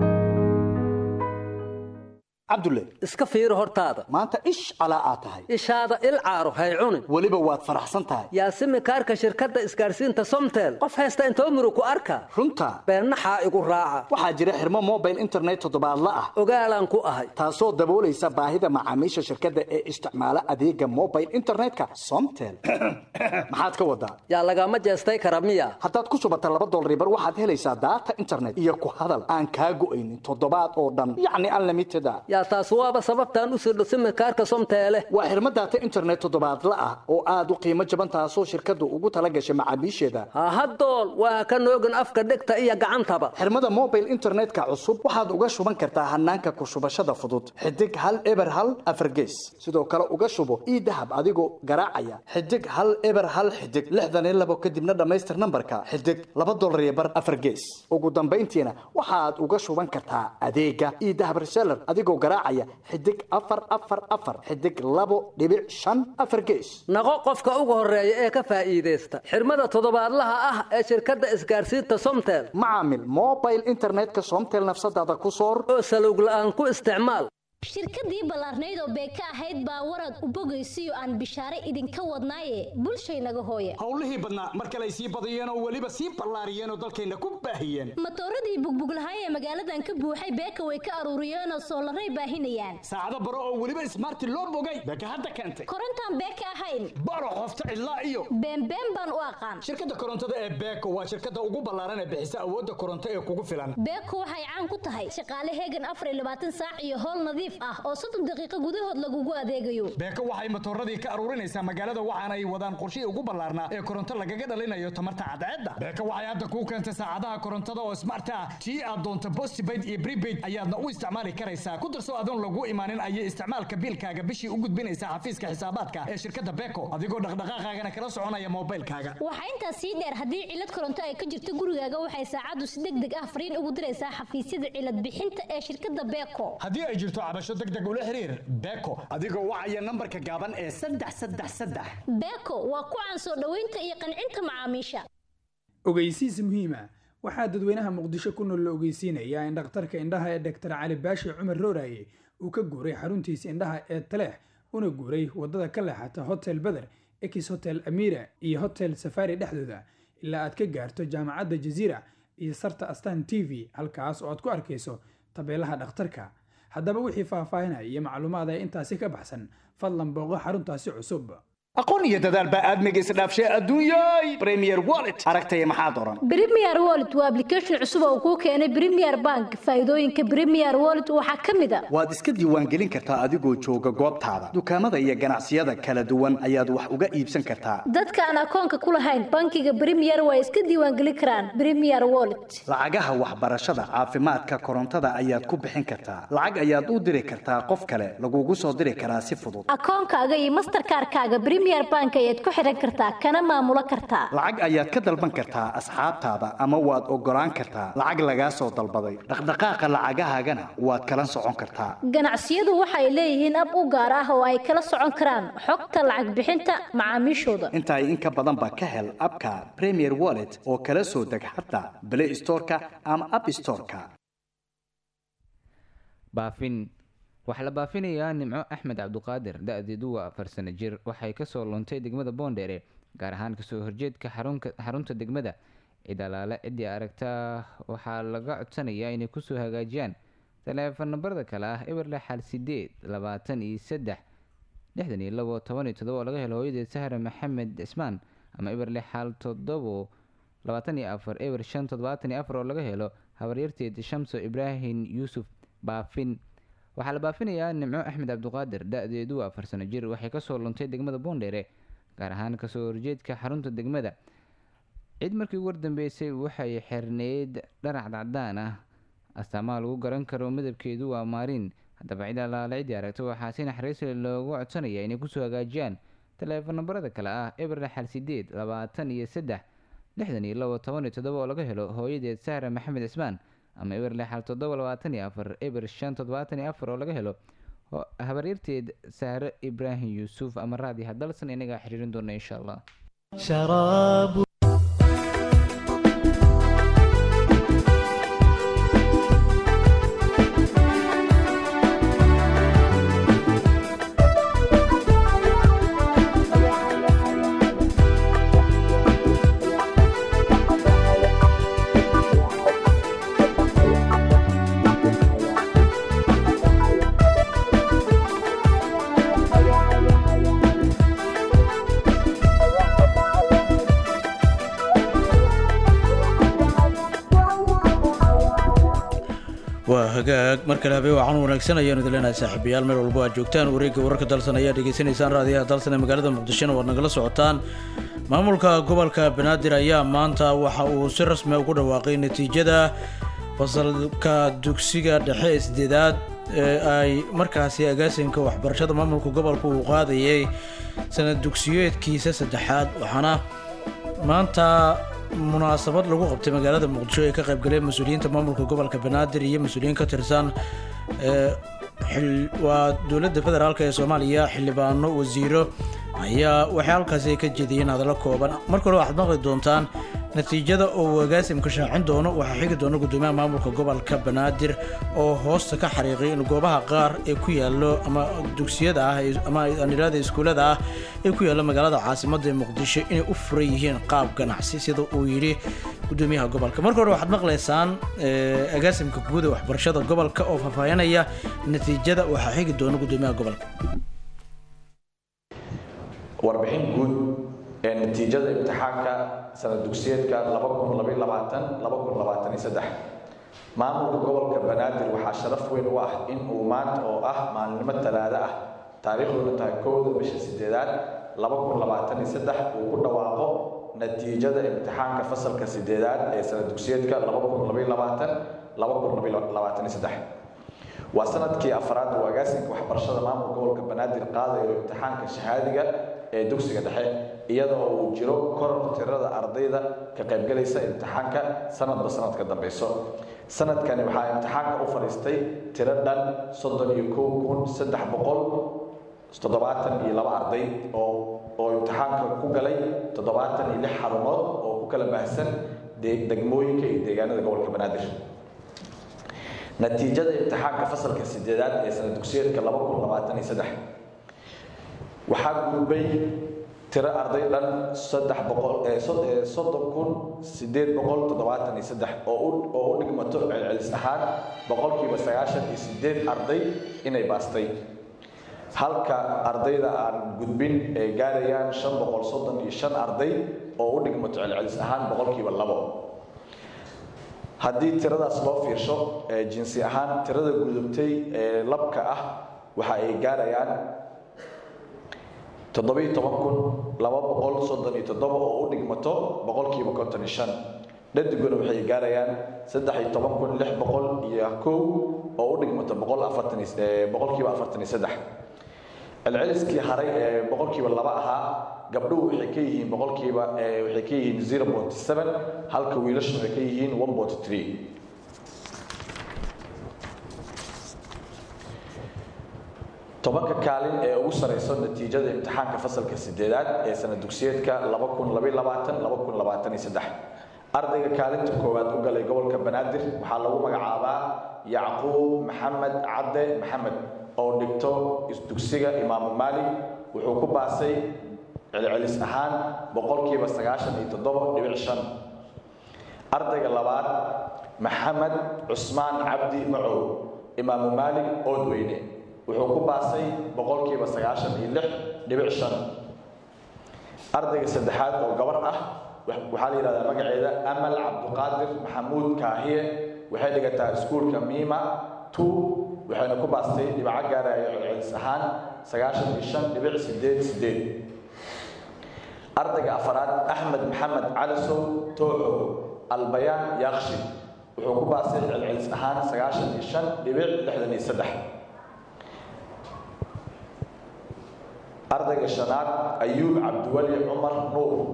Speaker 11: cabdulle
Speaker 14: iska fiiri hortaada
Speaker 11: maanta ish calaa aad tahay
Speaker 14: ishaada il caaro hay cunin
Speaker 11: weliba waad faraxsan tahay
Speaker 14: yaasimi kaarka shirkadda isgaarsiinta somtel qof haysta intoo muru ku arka
Speaker 11: runta
Speaker 14: beennaxaa igu raaca
Speaker 11: waxaa jira xirmo mobile internet toddobaadla ah
Speaker 14: ogaalaan ku ahay
Speaker 11: taasoo daboolaysa baahida macaamiisha shirkadda ee isticmaala adeega mobile internetka somtel maxaad ka wadaa
Speaker 14: yaa lagama jeestay kara miya
Speaker 11: haddaad ku shubata laba dolaribar waxaad helaysaa daata internet iyo ku hadal aan kaa go'aynin toddobaad oo dhan yacni unlimited a
Speaker 14: yaa taas waaba sababtaan u sirdho simikaarka somteele
Speaker 11: waa xirmo daata internet toddobaadla ah oo aad u qiimo jaban taasoo shirkaddu ugu tala gashay macaamiisheeda
Speaker 14: hahadool waa ka noogin afka dhegta iyo gacantaba
Speaker 11: xirmada mobile internetka cusub waxaad uga shuban kartaa hanaanka ku shubashada fudud xidig hal eber hal afargees sidoo kale uga shubo ii dahab adigoo garaacaya xidig hal eber hal xidig lixdan iyo labo kadibna dhammaystir nambarka xidig laba dolar iyo bar afargees ugu dambayntiina waxaad uga shuban kartaa adeega ii dahab reseller adigoo garaacaya xidig afar afar afar xidig labo dhibic shan afar gees
Speaker 14: naqo qofka ugu horeeya ee ka faa'iidaysta xirmada toddobaadlaha ah ee shirkadda isgaarsiinta somtel
Speaker 11: macaamil mobile internetka somtel nafsadaada ku soor
Speaker 14: oo salowg la'aan ku isticmaal
Speaker 18: shirkadii ballaarnayd oo beeka ahayd baa warad u bogaysiyo aan bishaare idinka wadnaaye bulshaynaga hooye
Speaker 11: howlihii badnaa mar kale ay sii badiyeen oo weliba sii ballaariyeen oo dalkayna ku baahiyeen
Speaker 18: matooradii bugbuglahay ee magaaladan ka buuxay beeka way ka aruuriyeenoo soolaray baahinayaan
Speaker 11: saacado baro oo weliba ismaarti loo bogay beeka hadda keentay
Speaker 18: korontaan beeka ahayn
Speaker 11: baro qofta cidlaa iyo
Speaker 18: beenbeen baan u aqaan
Speaker 11: shirkadda korontada ee beeko waa shirkadda ugu ballaaran ee bixisa awoodda koronto ee kugu filan
Speaker 18: beeko waxay caan ku tahay shaqaale heegan afar iyo labaatan saac iyo howl nadiif ah oo soddon daqiiqo gudahood lagugu adeegayo
Speaker 11: beeko waxay matooradii ka aruurinaysaa magaalada waxaana ay wadaan qorshihii ugu ballaarnaa ee koronto lagaga dhalinayo tamarta cadceedda beeko waxay hadda kuu keentay saacadaha korontada oo smart ah tii aad doonto postpaid iyo prepaid ayaadna u isticmaali karaysaa ku darso adoon lagu imaanin ayay isticmaalka biilkaaga bishii u gudbinaysaa xafiiska xisaabaadka ee shirkadda beeko adigoo dhaqdhaqaaqaagana kala soconaya moobilkaaga
Speaker 18: waxaa intaas sii dheer haddii cilad koronto ay ka jirto gurigaaga waxay saacaddu si deg deg ah fariin ugu diraysaa xafiisyada cilad bixinta ee shirkadda beeko
Speaker 11: haddii ay jirto cabasho deg deg ula xiriir beeko adigoo wacaya nambarka gaaban ee saddex saddex saddex
Speaker 18: beeko waa ku caan soo dhoweynta iyo qancinta macaamiisha
Speaker 21: ogeysiis muhiima waxaa dadweynaha muqdisho ku nool la ogeysiinayaa in dhakhtarka indhaha ee dhaktar cali baashi cumar rooraye uu ka guuray xaruntiisa indhaha ee taleex una guuray waddada ka leexata hotel beder ekis hotel amira iyo hotel safari dhexdooda ilaa aad ka gaarto jaamacadda jaziira iyo sarta astan t v halkaas oo aad ku arkayso tabeelaha dhakhtarka haddaba wixii faahfaahinaya iyo macluumaad ee intaasi ka baxsan fadlan booqo xaruntaasi cusub
Speaker 11: aqoon iyo dadaal baa aadmiga isdhaafshay adduunyay premier wallet aragtaya maxaad oran
Speaker 18: premier wallet waa application cusub oo kuu keenay premier bank faa'iidooyinka premier wallet waxaa ka mid a
Speaker 11: waad iska diiwaangelin kartaa adigoo jooga goobtaada dukaamada iyo ganacsiyada kala duwan ayaad wax uga iibsan kartaa
Speaker 18: dadka aan akoonka ku lahayn bankiga premier waa iska diiwaangelin karaan premier wallet
Speaker 11: lacagaha waxbarashada caafimaadka korontada ayaad ku bixin kartaa lacag ayaad u diri kartaa qof kale lagugu soo diri karaa si fudud
Speaker 18: akoonkaaga iyo masterkaarkaaga premier bank ayaad ku xiran kartaa kana maamulo kartaa
Speaker 11: lacag ayaad ka dalban kartaa asxaabtaada ama waad ogolaan kartaa lacag lagaa soo dalbaday dhaqdhaqaaqa lacagahaagana waad kala socon kartaa
Speaker 18: ganacsiyadu waxay leeyihiin ab u gaar ah oo ay kala socon karaan xogta lacag bixinta macaamiishooda
Speaker 11: intaa in ka badan ba ka hel abka premier wallet oo kala soo deg xataa play storeka ama app storeka
Speaker 22: baafin waxaa la baafinayaa nimco axmed cabduqaadir da-deedu waa afar sano jir waxay kasoo luntay degmada boondheere gaar ahaan kasoo horjeedka xarunta degmada cid alaale ciddii aragta waxaa laga codsanayaa inay kusoo hagaajiyaan taleefon nambarada kale ah eberle xal sideed labaatan iyo saddex lixdan iyo labo toban iyo todoba oo laga helo hooyadeed sahre maxamed cismaan ama eberle xal todobo labaatan iyo afar eber shan toddobaatan iyo afar oo laga helo habaryarteed shamso ibraahim yuusuf baafin waxaa la baafinayaa nimco axmed cabduqaadir da-deedu waa afar sano jir waxay kasoo luntay degmada boondheere gaar ahaan kasoo horjeedka xarunta degmada cid markii ugu wardambeysay waxay xirneyd dhanac cadaan ah astaamaha lagu garan karo midabkeedu waa maariin haddaba cid alaale ciddii aragto waxaa si naxariisle loogu codsanaya inay kusoo hagaajiyaan taleefon nambarada kale ah eberle xal sideed labaatan iyo saddex lixdan iyo labo toban iyo toddoba oo laga helo hooyadeed sahra maxamed cismaan ama eber lixal toddoba labaatan iyo afar eber shan toddobaatan iyo afar oo laga helo ho- habaryarteed sahre ibraahim yuusuf ama raadi hadalsan inagaa xiriirin doona insha allah
Speaker 4: شراب
Speaker 1: waa hagaag mar kale habeen wacan wanaagsan ayaanu idin leenahay saaxiibayaal meel walbo aad joogtaan wareegga wararka dalsan ayaa dhegeysanaysaan raadiyaha dalsan ee magaalada muqdishona waad nagala socotaan maamulka gobolka banaadir ayaa maanta waxa uu si rasmi ugu dhawaaqay natiijada fasalka dugsiga dhexe ee sideedaad ee ay markaasi agaasinka waxbarashada maamulka gobolka uu qaadayay sanad dugsiyeedkiisa saddexaad waxaana maanta munaasabad lagu qabtay magaalada muqdisho ee ka qaybgaleen mas-uuliyiinta maamulka gobolka banaadir iyo mas-uuliyiin ka tirsan ee xil- waa dowladda federaalk ee soomaaliya xildhibaano wasiiro ayaa waxay halkaasi ay ka jeediyeen hadallo kooban marka hore waxaad maqli doontaan natiijada oo uu agaasimka shaacin doono waxaa xigi doona gudoomiyaha maamulka gobolka banaadir oo hoosta ka xariiqay in goobaha qaar ee ku yaallo ama dugsiyada ah ee- ama anilada iskuulada ah ee ku yaalla magaalada caasimadda ee muqdisho inay u furan yihiin qaab ganacsi sida uu yidhi gudoomiyaha gobolka marka hore waxaad maqlaysaan eh, agaasimka guud ee waxbarashada gobolka oo faahfaahinaya natiijada waxaa xigi doona gudoomiyaha gobolka
Speaker 5: warbixin guud ee natiijada imtixaanka sanad dugsiyeedka maamulka gobolka banaadir waxaa sharaf weyn u ah in uu maanta oo ah maalinimo talaado ah taariikhduna tahay kowda bisha sideedaad uu ku dhawaaqo natiijada imtixaanka fasalka sideedaad ee sanad dugsiyeedka waa sanadkii afraad uu agaasinka waxbarashada maamulka gobolka banaadir qaadayo imtixaanka shahaadiga ee dugsiga dhexe iyadoo uu jiro koror tirada ardayda ka qaybgalaysa imtixaanka sanadba sanadka dambeyso sanadkani waxaa imtixaanka u fadhiistay tiro dhan soddon iyo kow kun saddex boqol toddobaatan iyo laba arday oo oo imtixaanka ku galay toddobaatan iyo lix xarumood oo ku kala baahsan de- degmooyinka iyo deegaanada gobolka banaadir natiijada imtixaanka fasalka sideedaad ee sanad dugsiyeedka waxaa gudbay tiro arday dhan saddex boqol ee sod- ee soddon kun sideed boqol toddobaatan iyo saddex oo u oo u dhigmato celcelis ahaan boqolkiiba sagaashan iyo sideed arday inay baastay halka ardayda aan gudbin ay gaarayaan shan boqol soddon iyo shan arday oo u dhigmato celcelis ahaan boqolkiiba labo haddii tiradaas loo fiirsho ee jinsi ahaan tirada gudubtay ee labka ah waxa ay gaarayaan toddobiyo toban kun laba boqol soddon iyo toddoba oo u dhigmato boqolkiiba konton iyo shan dhadiguna waxay gaarayaan saddex iyo toban kun lix boqol iyo kow oo u dhigmato boqol afartan iyo ee, boqolkiiba afartan iyo saddex celceliskii haray ee boqolkiiba laba ahaa gabdhuhu waxay ka yihiin boqolkiiba ee, waxay ka yihiin zero point seven halka wiilashu waxay ka yihiin one point three tobanka kaalin ee ugu sareyso natiijada imtixaanka fasalka sideedaad ee sanad dugsiyeedka ardayga kaalinta koowaad u galay gobolka banaadir waxaa lagu magacaabaa yacquub maxamed cadde maxamed oo dhigto dugsiga imaamu maalik wuxuu ku baasay celcelis ahaan boqolkiiba sagaashan iyo toddoba dhibic shan ardayga labaad maxamed cusmaan cabdi macow imaamu maalik oodweyne wuxuu ku baasay boqolkiiba sagaashan iyo lix dhibic shan ardayga saddexaad oo gabar ah wa- waxaa la yidhahdaa magaceeda amal cabduqaadir maxamuud kaahiye waxay dhigataa iskuulka miima two waxayna ku baastay dhibaco gaaraya celcelis ahaan sagaashan iyo shan dhibic sideed sideed ardayga afaraad axmed maxamed calisow tooxo albayaan yaakshi wuxuu ku baastay celcelis ahaan sagaashan iyo shan dhibic lixdan iyo saddex ardayga shanaad ayuub cabdiwali cumar nuur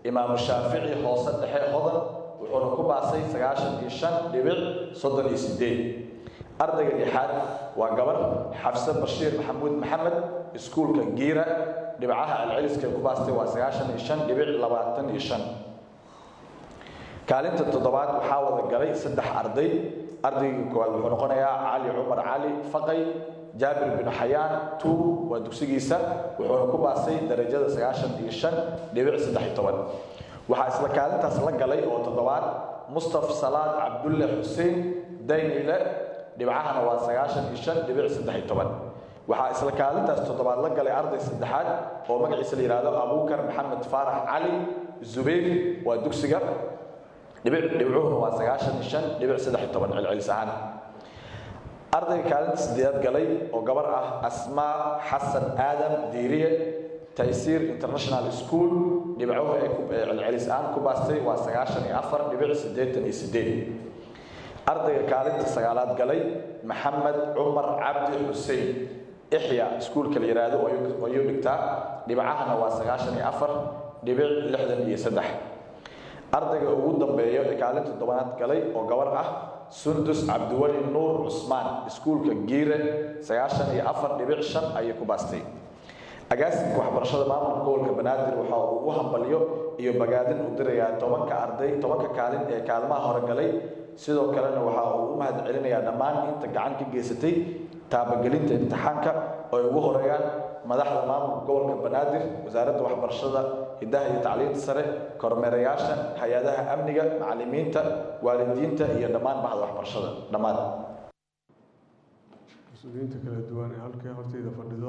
Speaker 5: imaamu shaafici hoose dhexe hodan wuxuuna ku baasay sagaashan iyo shan dhibic soddon iyo sideed ardayga lixaad waa gabar xafse bashiir maxamuud maxamed iskuulka giira dhibcaha celceliska ku baastay waa sagaashan iyo shan dhibic labaatan iyo shan kaalinta toddobaad waxaa wada galay saddex arday ardaygii koowaad wuxuu noqonayaa cali cumar cali faqay jaabir bin xayaan tuub waa dugsigiisa wuxuuna ku baasay darajada sagaashan iyo shan dhibic saddex iyo toban waxaa isla kaalintaas la galay oo toddobaad mustaf salaad cabdulle xuseen daynile dhibcahana waa sagaashan iyo shan dhibic saddex iyo toban waxaa isla kaalintaas toddobaad la galay arday saddexaad oo magaciisa la yidhaahdo abuukar maxamed faarax cali zubayr waa dugsiga dhibic dhibcuhuna waa sagaashan iyo shan dhibic saddex iyo toban celcelis ahaan ardayga kaalinta sideedaad galay oo gabar ah asmaa xasan aadam diiriye taysiir international school dhibcuhu ee ku- ee celcelis ahaan ku baastay waa sagaashan iyo afar dhibic siddeetan iyo sideed ardayga kaalinta sagaalaad galay maxamed cumar cabdi xuseen ixya iskuulka la yidhaahdo oo ayuu- oo ayuu dhigtaa dhibcahana waa sagaashan iyo afar dhibic lixdan iyo saddex ardayga ugu dambeeya ee kaalinta toddobaad galay oo gabar ah sundus cabdiweli nuur cusmaan iskuulka giire sagaashan iyo afar dhibic shan ayay ku baastay agaasimka waxbarashada maamulka gobolka banaadir waxa uu ugu hambalyo iyo bagaadin u dirayaa tobanka arday tobanka kaalin ee kaalmaha hore galay sidoo kalena waxa uu u mahad celinayaa dhammaan inta gacan ka geysatay taabagelinta imtixaanka oo ay ugu horeeyaan madaxda maamulka gobolka banaadir wasaaradda waxbarashada hidaha iyo tacliinta sare kormeerayaasha hay-adaha amniga macallimiinta waalidiinta iyo dhammaan bahda waxbarashada dhammaan
Speaker 6: mas-uuliyiinta kala duwan ee halkay hortayda fadhido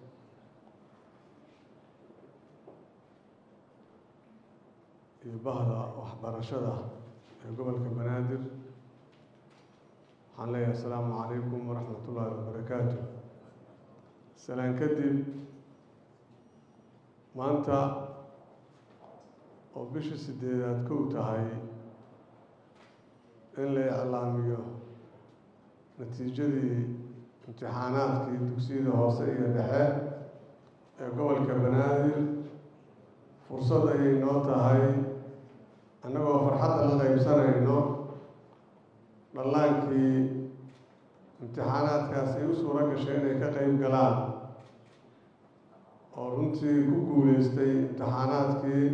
Speaker 6: iyo bahda waxbarashada ee gobolka banaadir waxaan leeyahay asalaamu calaykum waraxmat ullaahi wabarakaatu salaan kadib maanta oo bisha sideedaad kow tahay in la iclaamiyo natiijadii imtixaanaadkii dugsiyada hoose iyo dhexe ee gobolka banaadir fursad ayay noo tahay annagoo farxadda la qaybsanayno dhallaankii imtixaanaadkaas ay u suuro gashay inay ka qayb galaan oo runtii ku guuleystay imtixaanaadkii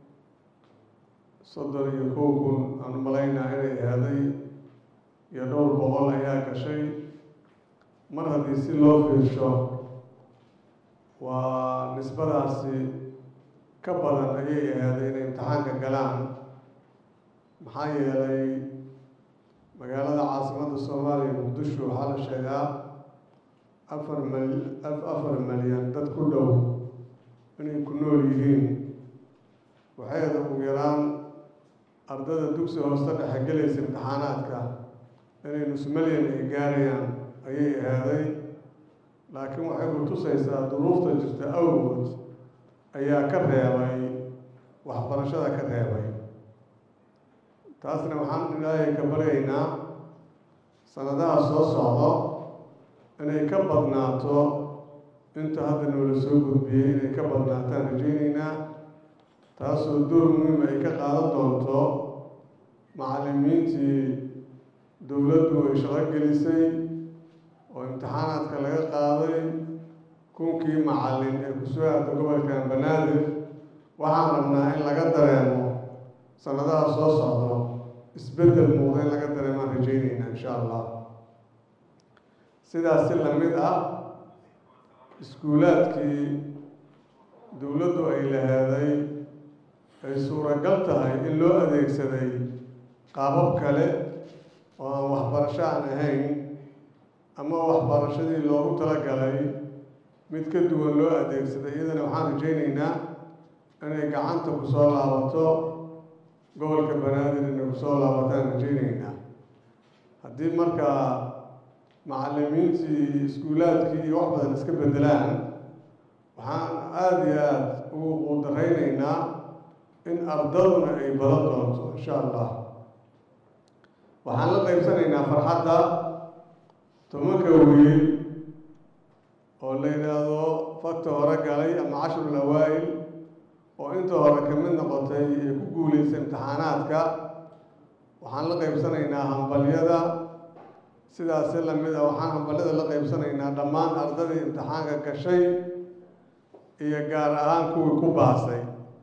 Speaker 6: soddon iyo kow kun aan u malaynaa inay eeday iyo dhowr boqol ayaa gashay mar haddii si loo fiirsho waa nisbadaasi ka badan ayay eeday inay imtixaanka galaan maxaa yeelay magaalada caasimadda soomaaliya muqdisho waxaa la sheegaa afar mal afar malyan dad ku dhow inay ku nool yihiin waxayda ugu yaraan ardada dugsi hoose dhexe gelaysa imtixaanaadka inay nus malyan ay gaarayaan ayay eeday laakiin waxay ku tusaysaa duruufta jirta awgood ayaa ka reebay waxbarashada ka reebay taasna waxaan ilaahay ka baryaynaa sanadaha soo socdo inay ka badnaato inta hadda noola soo gudbiyey inay ka badnaataan rajaynaynaa taasoo door muhiim ay ka qaadan doonto macallimiintii dowladdu ay shaqo gelisay oo imtixaanaadka laga qaaday kunkii macallin ee kusoo aada gobolkan banaadir waxaan rabnaa in laga dareemo sanadaha soo socdo isbeddel muuqda in laga dareemaan rajaynaynaa insha allah sidaas si lamid ah iskuulaadkii dowladdu ay laheeday ay suuragal tahay in loo adeegsaday qaabab kale oo aan waxbarasho aan ahayn ama waxbarashadii loogu talagalay mid ka duwan loo adeegsaday iyadana waxaan rajaynaynaa inay gacanta ku soo laabato gobolka banaadir inay ku soo laabataan rajaynaynaa haddii markaa macallimiintii iskuulaadkii iyo wax badan iska beddelaan waxaan aada iyo aada ugu quudaraynaynaa in ardaduna ay badan doonto insha allah waxaan la qaybsanaynaa farxadda tobanka wiil oo la yidhaahdo fakta hore galay ama cashrul awaa'il oo inta hore ka mid noqotay ee ku guulaysay imtixaanaadka waxaan la qaybsanaynaa hambalyada sidaasi lamid a waxaan hambalyada la qaybsanaynaa dhammaan ardadii imtixaanka gashay iyo gaar ahaan kuwii ku baasay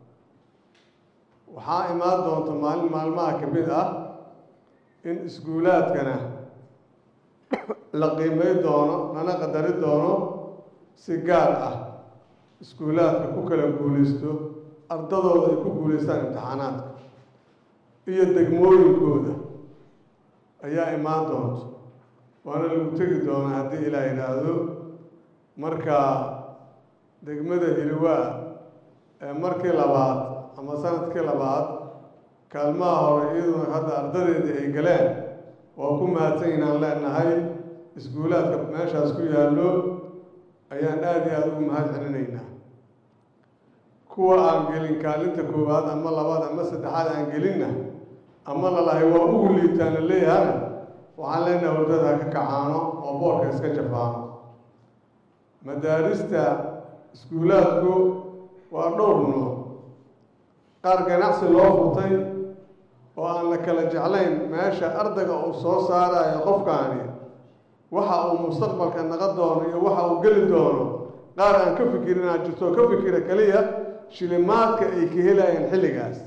Speaker 6: waxaa imaan doonta maalin maalmaha ka mid ah in iskuulaadkana la qiimay doono lana qadari doono si gaar ah iskuulaadka ku kala guulaysto ardadooda ay ku guulaystaan imtixaanaadka iyo degmooyinkooda ayaa imaan doonto waana lagu tegi doonaa haddii ilaa yidhaahdo marka degmada hiliwaa ee markii labaad ama sanadkii labaad kaalmaha hore iyaduna hadda ardadeedii ay galeen waa ku mahadsan inaan leenahay iskuulaadka meeshaas ku yaallo ayaan aada iyo aada ugu mahad celinaynaa kuwa aan gelin kaalinta koowaad ama labaad ama saddexaad aan gelinna ama lalahay waa ugu liitaan la leeyahana waxaan leenahay hordada ka kacaano oo boorka iska jafaano madaarista iskuulaadku waa dhowr nooc qaar ganacsi loo furtay oo aan la kala jeclayn meesha ardayga uu soo saarayo qofkaani waxa uu mustaqbalka naqon doono iyo waxa uu geli doono qaar aan ka fikirin aan jirto ka fikira keliya shilimaadka ay ka helayeen xilligaas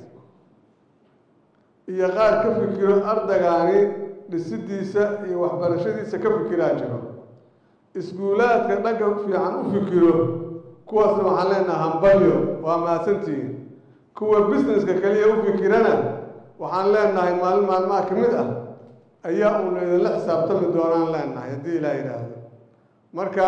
Speaker 6: iyo qaar ka fikiro ardaygaani dhisidiisa iyo waxbarashadiisa ka fikiraa jiro iskuulaadka dhanka fiican u fikiro kuwaasna waxaan leenaha hambalyo waa mahadsantihiin kuwa businesska kaliya u fikirana waxaan leenahay maalin maalmaha ka mid ah ayaa uuna idinla xisaabtami doonaan leenahay haddii ilaa yidhaahdo marka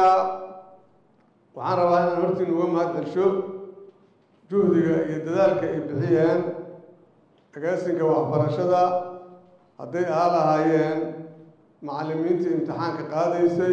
Speaker 6: waxaan rabaa inaan hortiin uga mahad celsho juhdiga iyo dadaalka ay bixiyeen agaasinka waxbarashada hadday ahaa lahaayeen macallimiintii imtixaanka qaadaysay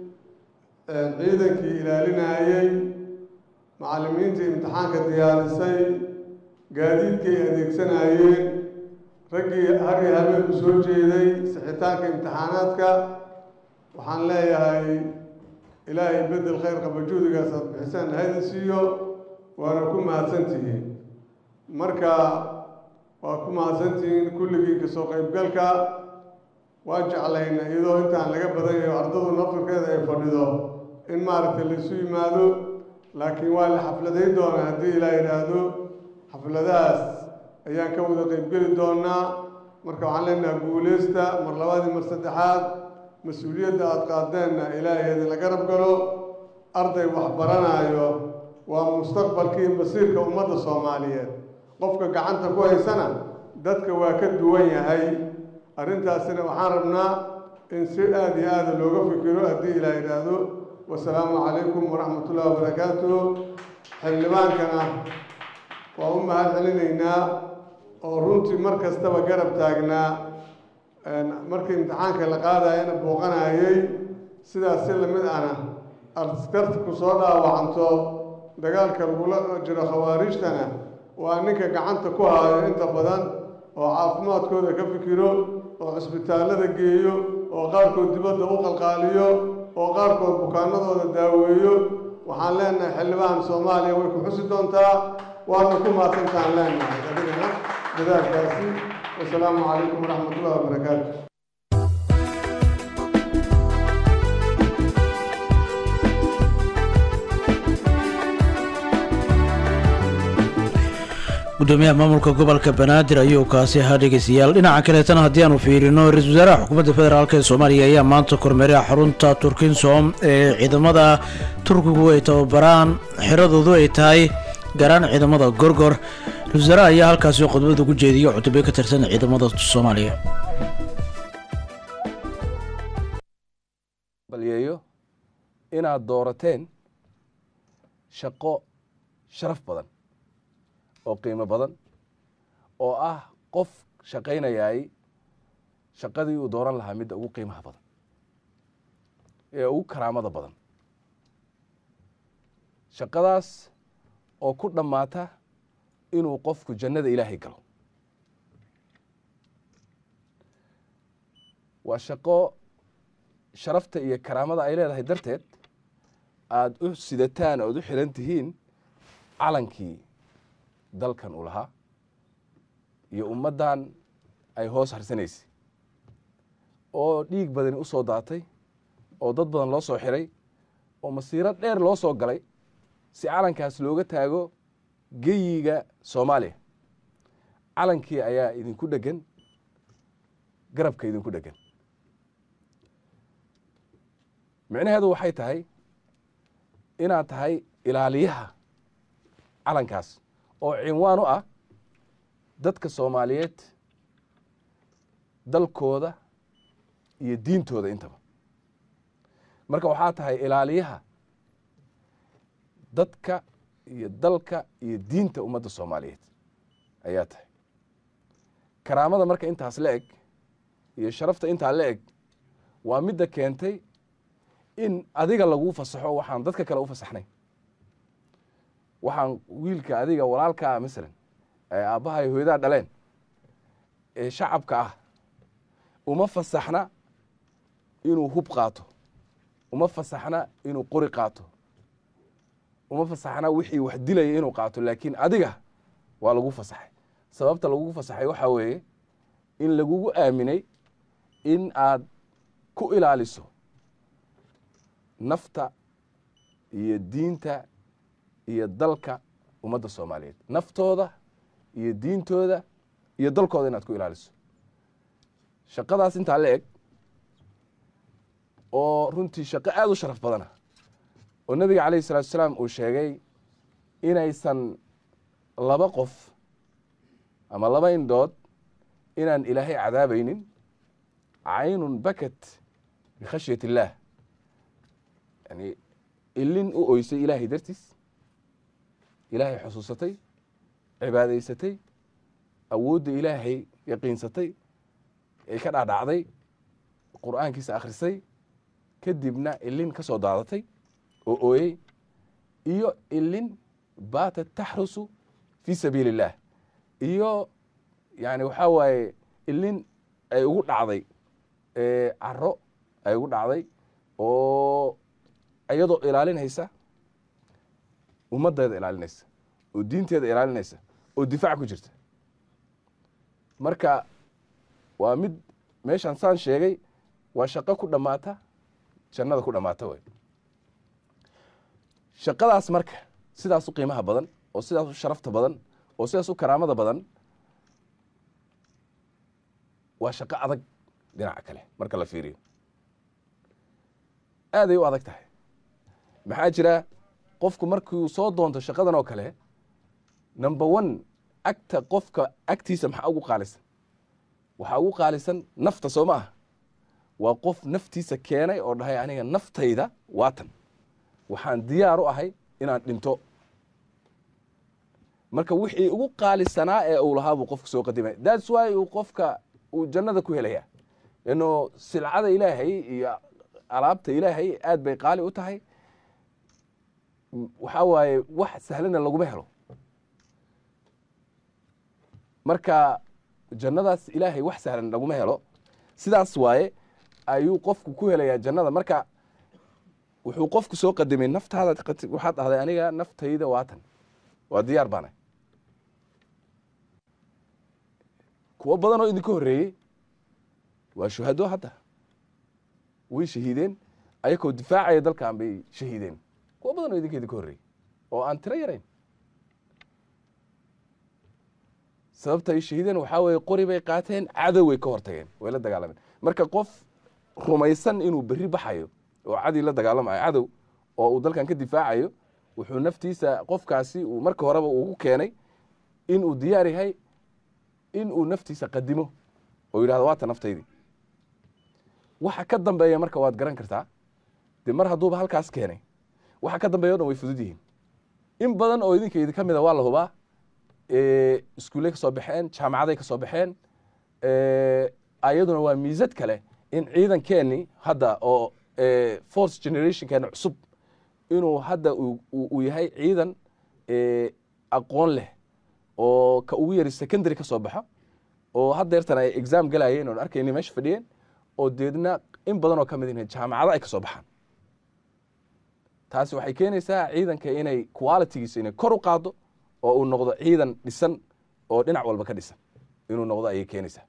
Speaker 6: ciidankii ilaalinayey macallimiintii imtixaanka diyaarisay gaadiidkii ay adeegsanayeen raggii hari habeen u soo jeeday sixitaanka imtixaanaadka waxaan leeyahay ilaahay bedel khayr qaba juhdigaas aad bixisaan hayda siiyo waana ku mahadsantihiin marka waa ku mahadsantihiin kulligii kasoo qaybgalka waa jeclayna iyadoo intaan laga badan yahay ardadu naftarkeeda ay fadhido in maaragtay laisu yimaado laakiin waa la xafladayn doonaa haddii ilaa yidhaahdo xafladahaas ayaan ka wada qaybgeli doonaa marka waxaan leenaha guuleysta mar labaadii mar saddexaad mas-uuliyadda aada qaadeenna ilaahay idinla garab galo arday wax baranaayo waa mustaqbalkii masiirka ummadda soomaaliyeed qofka gacanta ku haysana dadka waa ka duwan yahay arrintaasina waxaan rabnaa in si aada iyo aada looga fikiro haddii ilaa yidhaahdo wasalaamu calaykum waraxmat ullahi wabarakaatuh xildhibaankana waa u mahad celinaynaa oo runtii mar kastaba garab taagnaa markii imtixaanka la qaadayana booqanayay sidaas si lamid ana askarta ku soo dhaawacanto dagaalka lagula jiro khawaarijtana waa ninka gacanta ku haayo inta badan oo caafimaadkooda ka fikiro oo cisbitaallada geeyo oo qaarkood dibadda u qalqaaliyo oo qaarkood bukaanadooda daaweeyo waxaan leenahay xildhibaan soomaaliya way ku xusi doontaa waana ku mahadsantaan leenahay adigana dadaalkaasi wasalaamu calaykum waraxmat ullahi wabarakaatu
Speaker 1: gudoomiyaha maamulka gobolka banaadir ayuu kaasi ahaa dhegeystayaal dhinaca kaleetana haddii aanu fiirino ra-iisul wasaaraha xukuumadda federaalk ee soomaaliya ayaa maanta kormeeray xarunta turkinsom ee ciidamada turkigu ay tababaraan xiradoodu ay tahay garaan ciidamada gorgor ra-isul wasaaraha ayaa halkaasi khudbad ugu jeediyay cutubyo ka tirsan ciidamada soomaaliya
Speaker 7: balyeeyo inaad doorateen shaqo sharaf badan oo qiimo badan oo ah qof shaqaynayaay shaqadii uu dooran lahaa midda ugu qiimaha badan ee ugu karaamada badan shaqadaas oo ku dhammaata inuu qofku jannada ilaahay galo waa shaqo sharafta iyo karaamada ay leedahay darteed aada u sidataan oad u xiran tihiin calankii dalkan uu lahaa iyo ummaddan ay hoos harsanaysay oo dhiig badani u soo daatay oo dad badan loo soo xiray oo masiiro dheer loo soo galay si calankaas looga taago geyiga soomaaliya calankii ayaa idinku dhegan garabka idinku dhegan micnaheedu waxay tahay inaad tahay ilaaliyaha calankaas oo cinwaan u ah dadka soomaaliyeed dalkooda iyo diintooda intaba marka waxaa tahay ilaaliyaha dadka iyo dalka iyo diinta ummadda soomaaliyeed ayaa tahay karaamada marka intaas la eg iyo sharafta intaa la eg waa midda keentay in adiga laguu fasaxo waxaan dadka kale u fasaxnay waxaan wiilka adiga walaalkaa masalan ee aabbahay hooyadaa dhaleen ee shacabka ah uma fasaxna inuu hub qaato uma fasaxna inuu qori qaato uma fasaxna wixii wax dilaya inuu qaato laakiin adiga waa lagu fasaxay sababta lagugu fasaxay waxaa weeye in lagugu aaminay in aad ku ilaaliso nafta iyo diinta iyo dalka ummadda soomaaliyeed naftooda iyo diintooda iyo dalkooda inaad ku ilaaliso shaqadaas intaa la eg oo runtii shaqo aada u sharaf badana oo nebiga calayhi salatu asalaam uu sheegay inaysan laba qof ama laba indhood inaan ilaahay cadaabaynin caynun bakat bikhashyat illaah yani ilin u oysay ilaahay dartiis ilaahay xusuusatay cibaadaysatay awoodda ilaahay yaqiinsatay ee ka dhaadhacday qur'aankiisa akhrisay kadibna ilin ka soo daadatay oo ooyey iyo ilin baatat taxrusu fii sabiili illaah iyo yani waxaa waaye ilin ay ugu dhacday caro ay ugu dhacday oo iyadoo ilaalinaysa ummaddeeda ilaalinaysa oo diinteeda ilaalinaysa oo difaac ku jirta marka waa mid meeshaan saan sheegay waa shaqo ku dhammaata jannada ku dhammaata way shaqadaas marka sidaas u qiimaha badan oo sidaas u sharafta badan oo sidaas u karaamada badan waa shaqo adag dhinaca kale marka la fiiriyo aaday u adag tahay maxaa jira qofku markuu soo doonto shaqadan oo kale number one agta qofka agtiisa maxaa ugu qaalisan waxaa ugu qaalisan nafta soo ma ah waa qof naftiisa keenay oo dhahay aniga naftayda waatan waxaan diyaar u ahay inaan dhinto marka wixii ugu qaalisanaa ee uu lahaa buu qofka soo qadimay thats why uu qofka uu jannada ku helaya lano silcada ilaahay iyo alaabta ilaahay aad bay qaali u tahay waxaa waaye wax sahlana laguma helo marka jannadaas ilaahay wax sahlan laguma helo sidaas waaye ayuu qofku ku helayaa jannada marka wuxuu qofku soo qadimay naftaada waxaad dhahday aniga naftayda waatan waa diyaar baana kuwo badan oo idinka horreeyey waa shuhado hadda way shahiideen ayakoo difaacaya dalkan bay shahiideen kuwo badan oo idinka idinka horreeyey oo aan tiro yarayn sababta ay shahiideen waxaa weeye qori bay qaateen cadow way ka hortageen way la dagaalameen marka qof rumaysan inuu berri baxayo oo cadii la dagaalamayo cadow oo uu dalkan ka difaacayo wuxuu naftiisa qofkaasi uu marka horeba ugu keenay inuu diyaar yahay inuu naftiisa qadimo oo yidhahdo waata naftaydii waxa ka dambeeya marka waad garan kartaa dee mar hadduuba halkaas keenay waxa ka dambeeya o dhan way fudud yihiin in badan oo idinka idinka mida waa la hubaa iskuulley ka soo baxeen jaamacaday ka soo baxeen ayaduna waa miisad kale in ciidankeeni hadda oo force generationkeena cusub inuu hadda uu yahay ciidan aqoon leh oo ka ugu yari secondary ka soo baxo oo haddeertan ay exam galayeen oon arkayni meesha fadhiyeen oo deedna in badan oo ka mid inay jaamacado ay ka soo baxaan taasi waxay keenaysaa ciidanka inay qualitygiisa inay kor u qaado oo uu noqdo ciidan dhisan oo dhinac walba ka dhisan inuu noqdo ayay keenaysaa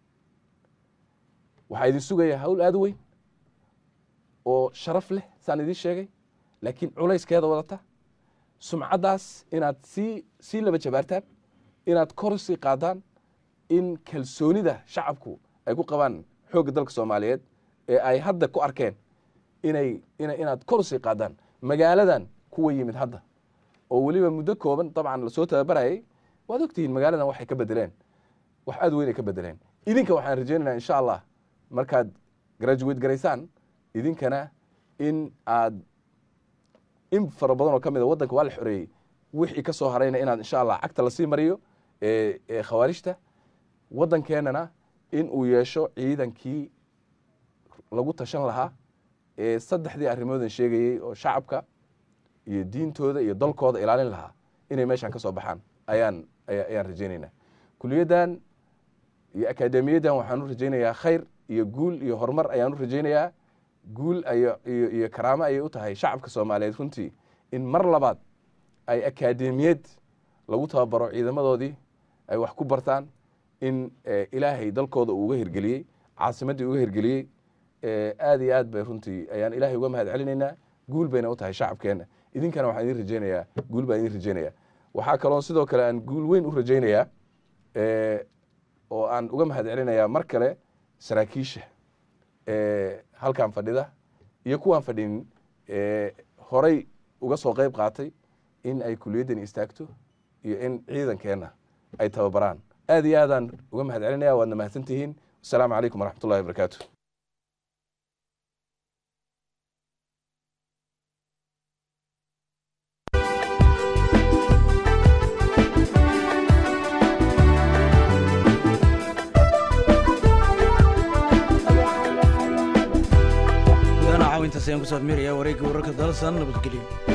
Speaker 7: waxaa idin sugayaa hawl aada u weyn oo sharaf leh saan idiin sheegay laakiin culayskeeda wadata sumcaddaas inaad sii sii laba jabaartaan inaad kor sii qaadaan in kalsoonida shacabku ay ku qabaan xoogga dalka soomaaliyeed ee ay hadda ku arkeen inay ina inaad kor sii qaadaan magaaladan kuwa yimid hadda oo weliba muddo kooban dabcan lasoo tababarayay waad ogtihiin magaaladan waxay ka bedeleen wax aad weyn ay ka bedeleen idinka waxaan rajaynaynaa insha allah markaad graduate garaysaan idinkana in aad in fara badan oo ka mid a waddanka waa la xoreeyey wixii ka soo harayna inaad insha allah cagta lasii mariyo ee ee khawaarijta waddankeenana in uu yeesho ciidankii lagu tashan lahaa ee saddexdii arrimoodan sheegayey oo shacabka iyo diintooda iyo dalkooda ilaalin lahaa inay meeshaan ka soo baxaan ayaan ayaan rajaynaynaa kuliyaddan iyo akaademiyaddan waxaan u rajaynayaa khayr iyo guul iyo horumar ayaan u rajaynayaa guul iyo iyo karaamo ayay u tahay shacabka soomaaliyeed runtii in mar labaad ay akaademiyad lagu tababaro ciidamadoodii ay wax ku bartaan in ilaahay dalkooda uu uga hirgeliyey caasimaddii uga hirgeliyey aad iyo aad bay runtii ayaan ilaahay uga mahad celinaynaa guul bayna u tahay shacabkeenna idinkana waxaan idin rajaynayaa guul baan idin rajaynayaa waxaa kaloo sidoo kale aan guul weyn u rajaynayaa oo aan uga mahad celinayaa mar kale saraakiisha halkan fadhida iyo kuwaan fadhinin horay uga soo qayb qaatay in ay kuliyaddani istaagto iyo in ciidankeenna ay tababaraan aad iyo aadaan uga mahad celinaya waadna mahadsantihiin wasalaamu calaykum waraxmat ullahi wabarakaatu
Speaker 1: gudana caawintaas ayaan kusoo admiraya wareegga wararka dalsan nabadgelyo